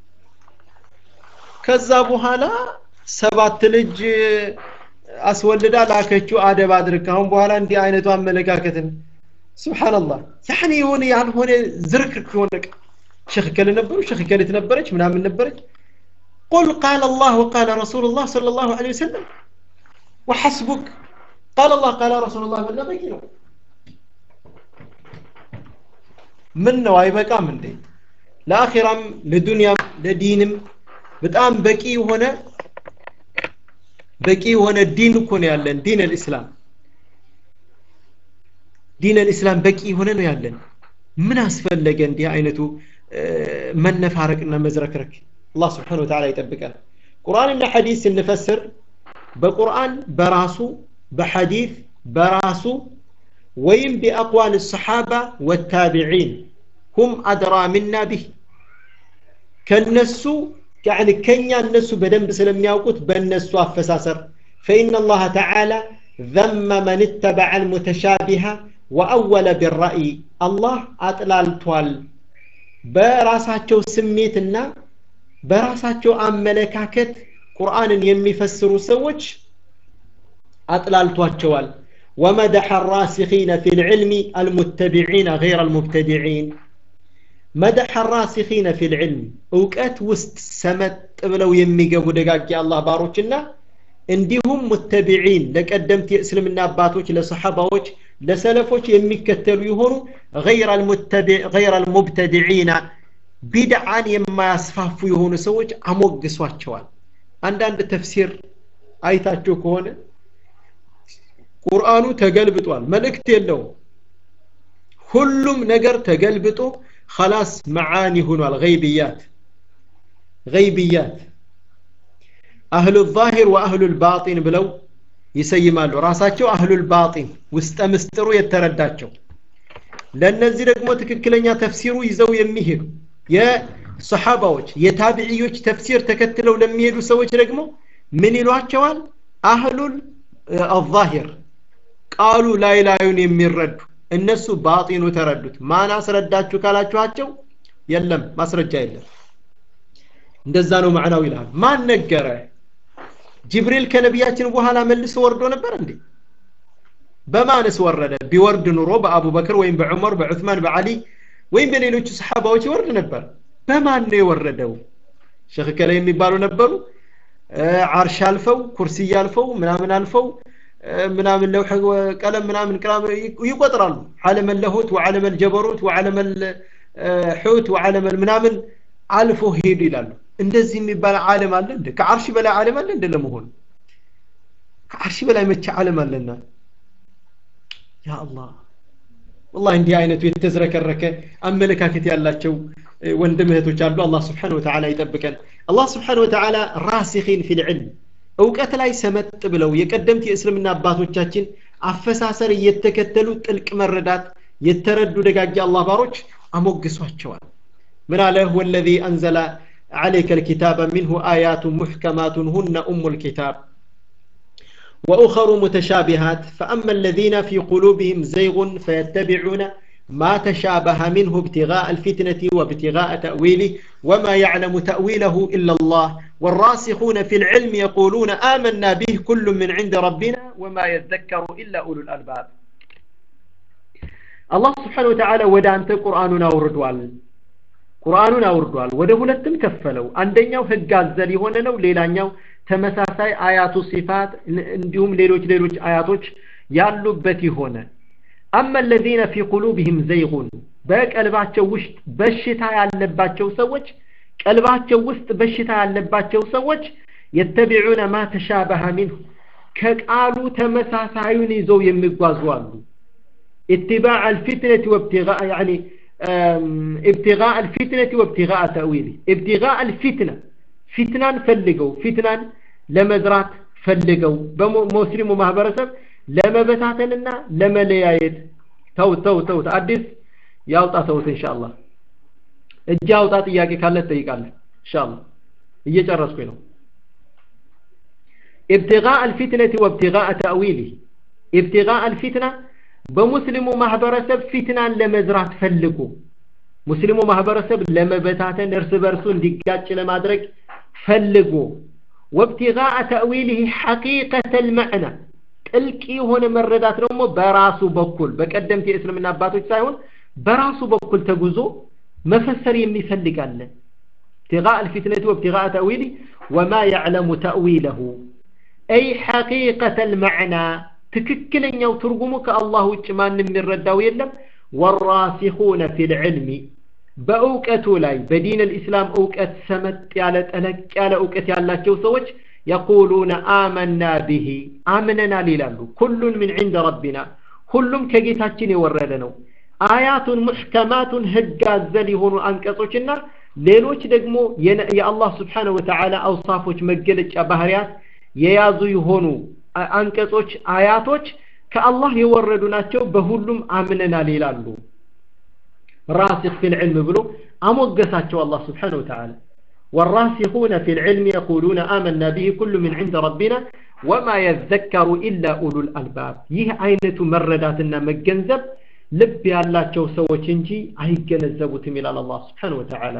Speaker 1: ከዛ በኋላ ሰባት ልጅ አስወልዳ ላከችው አደብ አድርግ አሁን በኋላ እንዲህ አይነቱ አመለካከትን ስብሓንላህ ያኔ የሆነ ያልሆነ ዝርክርክ የሆነ ሸክ ከል ነበሩ ሸክ ከልት ነበረች ምናምን ነበረች ቁል ቃል አላህ ወቃለ ረሱሉ ላህ صለ ላሁ ለ ወሰለም وحسبك قال الله قال رسول الله من በቂ ነው ምን ነው አይበቃም እንዴ ለአኺራም ለዱንያም ለዲንም በጣም በቂ የሆነ በቂ የሆነ ዲን እኮ ነው ያለን ዲን አልእስላም ዲን አልእስላም በቂ የሆነ ነው ያለን ምን አስፈለገ እንዲህ አይነቱ መነፋረቅና መዝረክረክ አላህ ስብሓን ወተዓላ ይጠብቀን ቁርአንና ሐዲስ ስንፈስር በቁርአን በራሱ በሐዲስ በራሱ ወይም ቢአቅዋል ሰሓባ ወታቢዒን ሁም አድራ ምና ቢህ ከነሱ يعني كنيا الناس بدنب سلم يوقت بالناس أفساسر فإن الله تعالى ذم من اتبع المتشابه وأول بالرأي الله أطلال توال براساتشو سميتنا براساتشو أملكاكت قرآن يمي فسروا سوج أطلال توال ومدح الراسخين في العلم المتبعين غير المبتدعين مدح الراسخين في العلم እውቀት ውስጥ ሰመጥ ብለው የሚገቡ ደጋጊ አላህ ባሮችና እንዲሁም ሙተቢዒን ለቀደምት የእስልምና አባቶች ለሰሓባዎች ለሰለፎች የሚከተሉ የሆኑ ገይረ አልሙብተዲዒና ቢድዓን የማያስፋፉ የሆኑ ሰዎች አሞግሷቸዋል አንዳንድ ተፍሲር አይታችሁ ከሆነ ቁርአኑ ተገልብጧል መልእክት የለውም ሁሉም ነገር ተገልብጦ خلاص معاني هنا الغيبيات غيبيات أهل الظاهر وأهل الباطن بلو يسيمالو راساتشو أهل الباطن وستمسترو يترداتشو ለእነዚህ ደግሞ ትክክለኛ ተፍሲሩ ይዘው የሚሄዱ የሰሓባዎች የታቢዕዮች ተፍሲር ተከትለው ለሚሄዱ ሰዎች ደግሞ ምን ይሏቸዋል አህሉል አዛሂር ቃሉ ላይ ላዩን የሚረዱ እነሱ ባጢኑ ተረዱት ማን አስረዳችሁ ካላችኋቸው የለም ማስረጃ የለም እንደዛ ነው ማዕናው ይላል ማን ነገረ ጅብሪል ከነቢያችን በኋላ መልሶ ወርዶ ነበር እንዴ በማንስ ወረደ ቢወርድ ኑሮ በአቡበክር ወይም በዑመር በዑትማን በዓሊ ወይም በሌሎቹ ሰሓባዎች ይወርድ ነበር በማን ነው የወረደው ሸክ ከለ የሚባሉ ነበሩ አርሽ አልፈው ኩርሲይ አልፈው ምናምን አልፈው ምናምን ለውሐ ቀለም ምናምን ይቆጥራሉ ዓለም ለሁት ወዓለም አልጀበሩት ወዓለም አልሑት ወዓለም ምናምን አልፎ ሄዱ ይላሉ እንደዚህ የሚባል ዓለም አለ እንደ ከዓርሽ በላይ ዓለም አለ እንደ ለመሆኑ ከዓርሽ በላይ መቼ ዓለም አለና ያ አላህ والله እንዲህ አይነቱ የተዝረከረከ አመለካከት ያላቸው ወንድም እህቶች አሉ አላህ ስብሓን ወተዓላ ይጠብቀን አላህ ስብሓን ወተዓላ ራሲኺን ፊል ዕልም እውቀት ላይ ሰመጥ ብለው የቀደምት የእስልምና አባቶቻችን አፈሳሰር እየተከተሉ ጥልቅ መረዳት የተረዱ ደጋጊ አላህ ባሮች አሞግሷቸዋል ምን አለ ወለዚ አንዘለ عليك الكتاب منه آيات محكمات هن أم الكتاب وأخر متشابهات فأما الذين في قلوبهم زيغ فيتبعون ما تشابه منه ابتغاء الفتنة وابتغاء تأويله وما يعلم تأويله إلا الله والراسخون في العلم يقولون آمنا به كل من عند ربنا وما يذكر إلا أولو الألباب الله سبحانه وتعالى ودا أنت قرآننا وردوال قرآننا وردوال وده ሁለትም ከፈለው አንደኛው ህግ አዘል የሆነ ነው ሌላኛው ተመሳሳይ አያቱ ሲፋት እንዲሁም ሌሎች ሌሎች አያቶች ያሉበት የሆነ أما الذين في قلوبهم زيغ በቀልባቸው ውስጥ በሽታ ያለባቸው ሰዎች ቀልባቸው ውስጥ በሽታ ያለባቸው ሰዎች የተቢዑነ ማ ተሻበሀ ሚንሁ ከቃሉ ተመሳሳዩን ይዘው የሚጓዙ አሉ اتباع الفتنة وابتغاء يعني ابتغاء الفتنة وابتغاء تأويله ابتغاء الفتنة فتنان فلقوا فتنان لمزرات فلقوا بمسلم ومهبرسب ለመበታተንና ለመለያየት ተውት ተውት ተውት አዲስ ያውጣ ተውት ኢንሻአላህ እጅ አውጣ ጥያቄ ካለ ትጠይቃለህ ኢንሻአላህ እየጨረስኩኝ ነው ابتغاء الفتنة وابتغاء تأويله ابتغاء الفتنة በሙስሊሙ ማህበረሰብ ፊትናን ለመዝራት ፈልጉ ሙስሊሙ ማህበረሰብ ለመበታተን እርስ በርሱ እንዲጋጭ ለማድረግ ፈልጉ ወብቲጋء ተእዊልህ ሐቂቀተ ልመዕና ጥልቅ የሆነ መረዳት ደግሞ በራሱ በኩል በቀደምት የእስልምና አባቶች ሳይሆን በራሱ በኩል ተጉዞ መፈሰር የሚፈልጋለ ابتغاء الفتنة وابتغاء تأويله وما يعلم تأويله أي حقيقة المعنى ትክክለኛው ትርጉሙ ከአላህ ውጭ ማንም የሚረዳው የለም ወራሲኹነ ፊል ዕልሚ በእውቀቱ ላይ በዲን ልእስላም እውቀት ሰመጥ ያለ ጠለቅ ያለ እውቀት ያላቸው ሰዎች የቁሉነ አመና ብሂ አምነናል ይላሉ ኩሉን ምን ዕንደ ረቢና ሁሉም ከጌታችን የወረደ ነው አያቱን ሙሕከማቱን ህግ አዘል የሆኑ አንቀጾችና ሌሎች ደግሞ የአላህ ስብሓነ ወተዓላ አውሳፎች መገለጫ ባህርያት የያዙ የሆኑ አንቀጾች አያቶች ከአላህ የወረዱ ናቸው በሁሉም አምነናል ይላሉ ራሲኽ ፊል ዕልም ብሎ አሞገሳቸው አላህ ስብሓነ ወተዓላ والراسخون في العلم يقولون آمنا به كل من عند ربنا وما يذكر إلا أولو الألباب يه عينة مرداتنا مجنزب لب يالله سوى انجي أي جنزبوا تميل على الله سبحانه وتعالى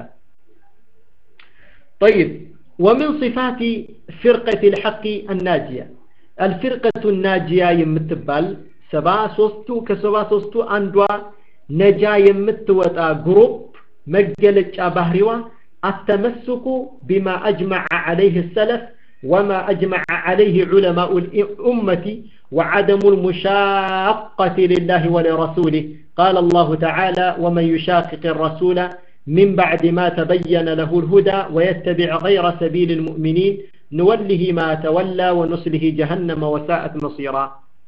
Speaker 1: طيب ومن صفات فرقة الحق الناجية الفرقة الناجية يمتبال سبا سوستو كسبا سوستو أندوا نجا يمتوتا جروب مجلج بهروا التمسك بما أجمع عليه السلف وما أجمع عليه علماء الأمة وعدم المشاقة لله ولرسوله قال الله تعالى ومن يشاقق الرسول من بعد ما تبين له الهدى ويتبع غير سبيل المؤمنين نوله ما تولى ونصله جهنم وساءت مصيرا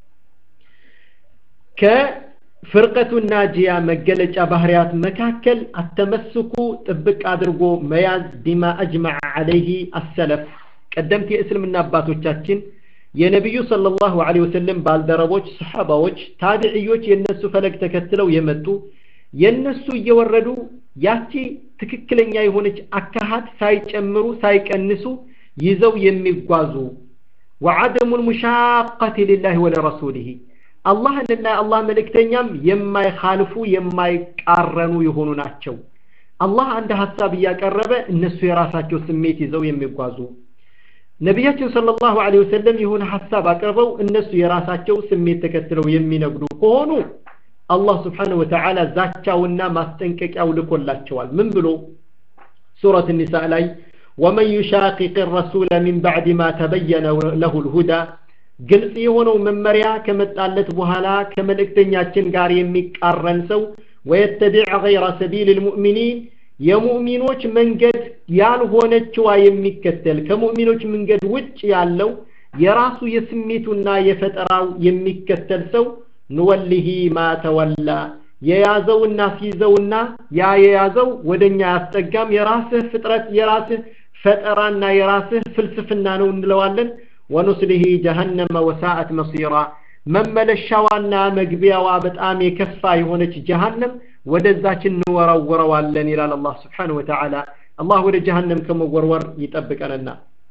Speaker 1: كفرقة الناجية مجلج بهريات مكاكل التمسك طبق أدرقو مياز بما أجمع عليه السلف قدمت اسلم النبات وشاتين የነቢዩ ሰለላሁ ዐለይሂ ወሰለም ባልደረቦች ሰሓባዎች ታቢዕዮች የነሱ ፈለግ ተከትለው የመጡ የነሱ እየወረዱ ያቺ ትክክለኛ የሆነች አካሃት ሳይጨምሩ ሳይቀንሱ ይዘው የሚጓዙ ወዐደሙ ልሙሻቀት ሊላህ ወለረሱሊህ አላህንና አላህ መልእክተኛም የማይኻልፉ የማይቃረኑ የሆኑ ናቸው አላህ አንድ ሀሳብ እያቀረበ እነሱ የራሳቸው ስሜት ይዘው የሚጓዙ ነቢያችን ሰለላሁ ዐለይሂ ወሰለም የሆነ ሀሳብ አቅርበው እነሱ የራሳቸው ስሜት ተከትለው የሚነግዱ ከሆኑ አላህ ስብሓነሁ ወተዓላ ዛቻውና ማስጠንቀቂያው ልኮላቸዋል ምን ብሎ ሱረት ኒሳ ላይ ወመን ዩሻቂቅ ረሱለ ሚን ባዕድ ማ ተበየነ ለሁ ልሁዳ ግልጽ የሆነው መመሪያ ከመጣለት በኋላ ከመልእክተኛችን ጋር የሚቃረን ሰው ወየተቢዕ ገይረ ሰቢል ልሙእሚኒን የሙእሚኖች መንገድ ያልሆነችዋ የሚከተል ከሙእሚኖች መንገድ ውጭ ያለው የራሱ የስሜቱና የፈጠራው የሚከተል ሰው ንወሊሂ ማ ተወላ የያዘውና ሲይዘውና ያ የያዘው ወደኛ ያስጠጋም የራስህ ፍጥረት የራስህ ፈጠራና የራስህ ፍልስፍና ነው እንለዋለን ወኑስሊሂ ጀሃነመ ወሳአት መሲራ መመለሻዋና መግቢያዋ በጣም የከፋ የሆነች ጀሃነም ወደዛችን እንወረውረዋለን ይላል አላህ ስብሓን ወተዓላ አላህ ወደ ጀሃነም ከመወርወር ይጠብቀንና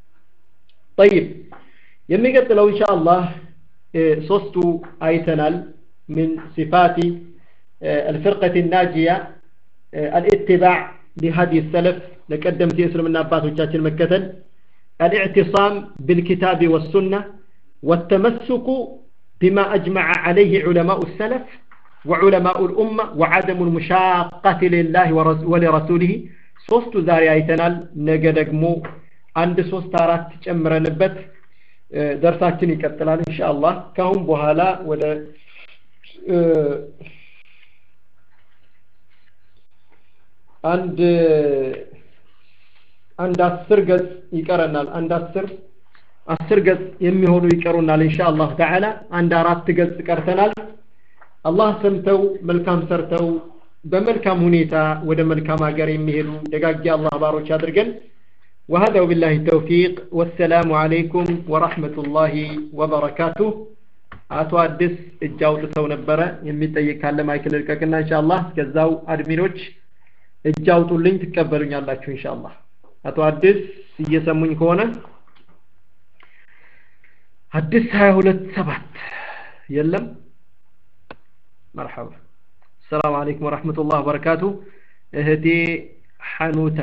Speaker 1: ጠይብ የሚቀጥለው እንሻ አላህ ሶስቱ አይተናል من صفات الفرقة الناجية الاتباع لهدي السلف لقدمت يسلم النبات وشاتل مكتل الاعتصام بالكتاب والسنة والتمسك بما أجمع عليه علماء السلف وعلماء الأمة وعدم المشاقة لله ولرسوله ሶስቱ ዛሬ አይተናል ነገ ደግሞ አንድ ሶስት አራት ጨምረንበት ደርሳችን ይቀጥላል ኢንሻአላህ ካሁን በኋላ ወደ አንድ አንድ አስር ገጽ ይቀረናል አንድ አስር አስር ገጽ የሚሆኑ ይቀሩናል ኢንሻአላህ ተዓላ አንድ አራት ገጽ ቀርተናል አላህ ሰምተው መልካም ሰርተው በመልካም ሁኔታ ወደ መልካም ሀገር የሚሄዱ ደጋጊ አላህ ባሮች አድርገን وهذا وبالله التوفيق والسلام عليكم ورحمة الله وبركاته አቶ አዲስ እጅ አውጥተው ነበረ የሚጠይቅ ካለ ማይክል ልቀቅና ኢንሻአላህ እስከዛው አድሚኖች እጅ አውጡልኝ ትቀበሉኛላችሁ ኢንሻአላህ አቶ አዲስ እየሰሙኝ ከሆነ አዲስ 22 ሰባት የለም መርሐባ السلام عليكم ورحمة الله وبركاته እህቴ ሐኑታ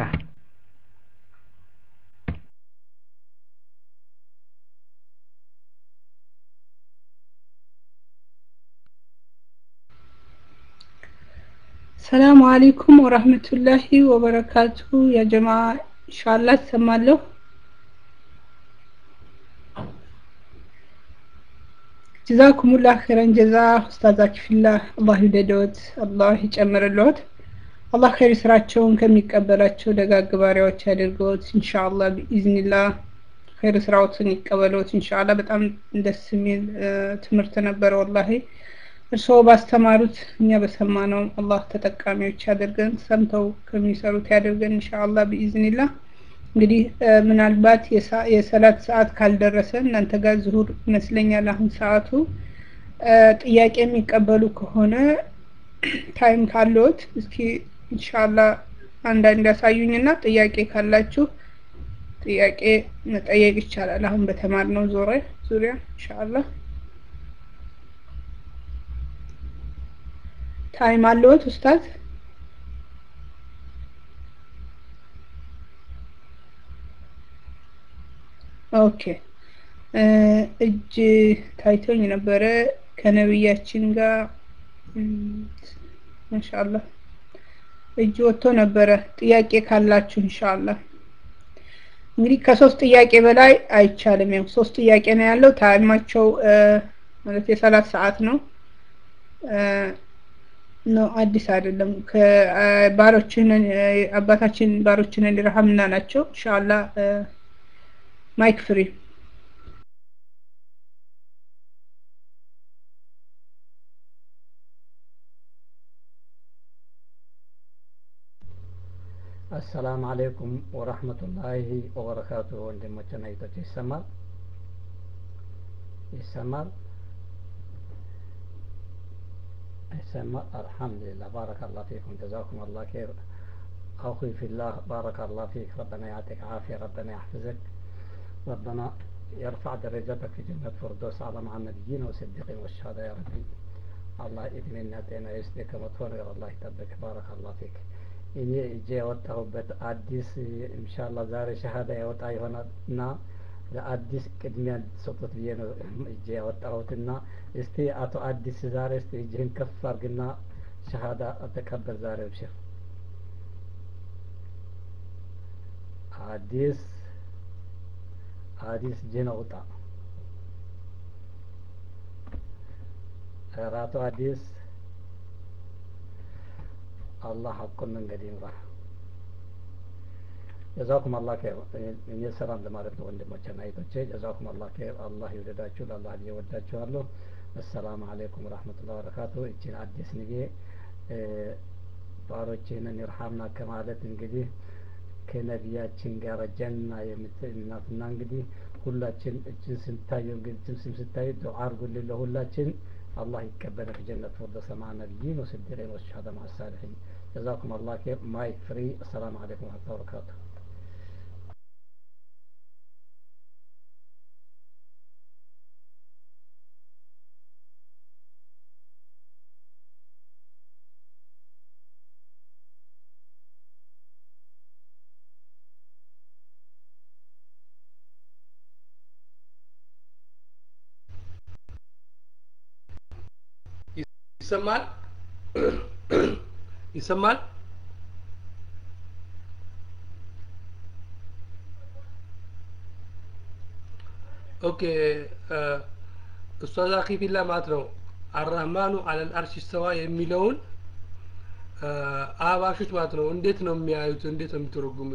Speaker 2: ሰላሙ አለይኩም ወራህመቱላሂ ወበረካቱ ያ ጀማ ኢንሻአላህ ትሰማለሁ ጀዛኩሙላህ ኸይረን ጀዛ ኡስታዛች ፊላህ አላህ ይውደዶት አላህ ይጨምርልዎት አላህ ኸይር ስራቸውን ከሚቀበላቸው ደጋግ ባሪያዎች ያድርገዎት ኢንሻአላህ ቢኢዝኒላህ ኸይር ስራዎትን ይቀበሉት ኢንሻአላህ በጣም ደስ የሚል ትምህርት ነበረ ወላሂ እርስዎ ባስተማሩት እኛ በሰማነው አላህ ተጠቃሚዎች ያደርገን ሰምተው ከሚሰሩት ያደርገን ኢንሻአላህ ቢኢዝኒላህ እንግዲህ ምናልባት የሰላት ሰዓት ካልደረሰ እናንተ ጋር ዙሁር ይመስለኛል አሁን ሰዓቱ ጥያቄ የሚቀበሉ ከሆነ ታይም ካለዎት እስኪ ኢንሻአላህ አንዳንድ ያሳዩኝና ጥያቄ ካላችሁ ጥያቄ መጠየቅ ይቻላል አሁን በተማርነው ዙሪያ ዙሪያ ኢንሻአላህ ታይም አለዎት ኡስታዝ ኦኬ እጅ ታይቶኝ ነበረ ከነብያችን ጋር ማሻአላህ እጅ ወጥቶ ነበረ ጥያቄ ካላችሁ ኢንሻአላህ እንግዲህ ከሶስት ጥያቄ በላይ አይቻልም ያው ሶስት ጥያቄ ነው ያለው ታይማቸው ማለት የሰላት ሰዓት ነው ነው አዲስ አይደለም ከባሮችን አባታችን ባሮችን ሊረሐምና ናቸው ኢንሻአላህ ማይክ ፍሪ
Speaker 3: አሰላም አለይኩም ወረህመቱላሂ ወበረካቱ ወንድሞችና እህቶች ይሰማል ይሰማል ይሰማል አልሐምዱሊላህ ባረከላህ ፊኩም ጀዛኩም አላህ ኸይር أخوي في الله بارك الله فيك ربنا يعطيك عافية ربنا يحفظك ربنا يرفع درجتك في جنة فردوس على مع النبيين والصديقين والشهداء يا ربي الله إدمنا ጤና ይስጥህ ከመጥፎ ነገር አላህ ይጠብቅ ባረከ አላህ ፊክ እኔ እጄ ያወጣሁበት አዲስ ኢንሻላ ዛሬ ሸሃዳ ያወጣ ይሆናል እና ለአዲስ ቅድሚያ ሰጡት ብዬ ነው እጄ ያወጣሁትና እስቲ አቶ አዲስ ዛሬ እስቲ እጅህን ከፍ አርግና ሸሃዳ ተቀበል ዛሬ ብሽር አዲስ አዲስ እጅህን አውጣ ኧረ አቶ አዲስ አላህ ሐቁን መንገድ ይምራ ጀዛኩም አላህ ኸይር እኔ ሰላም ለማለት ነው ወንድሞቼና እህቶቼ ጀዛኩም አላህ ኸይር አላህ ይውደዳችሁ ለአላህ ብዬ ወዳችኋለሁ አሰላሙ አለይኩም ወራህመቱላሂ ወበረካቱ እቺን አዲስ ንጌ ባሮችህንን ይርሐምና ከማለት እንግዲህ ከነቢያችን ጋር ጀና የምትናትና እንግዲህ ሁላችን እችን ስንታየው እንግዲህ እችን ስም ስታይ ዱዓ አድርጉልን ለሁላችን الله يقبل في جنة فردوس مع النبيين والصديقين والشهداء مع الصالحين جزاكم الله خير مايك فري السلام عليكم ورحمة الله وبركاته
Speaker 4: ይሰማል ይሰማል ኦኬ ኡስታዝ አኺ ፊላ ማለት ነው አራህማኑ አለል አርሽ ስተዋ የሚለውን አህባሾች ማለት ነው እንዴት ነው የሚያዩት እንዴት ነው የሚተረጉሙት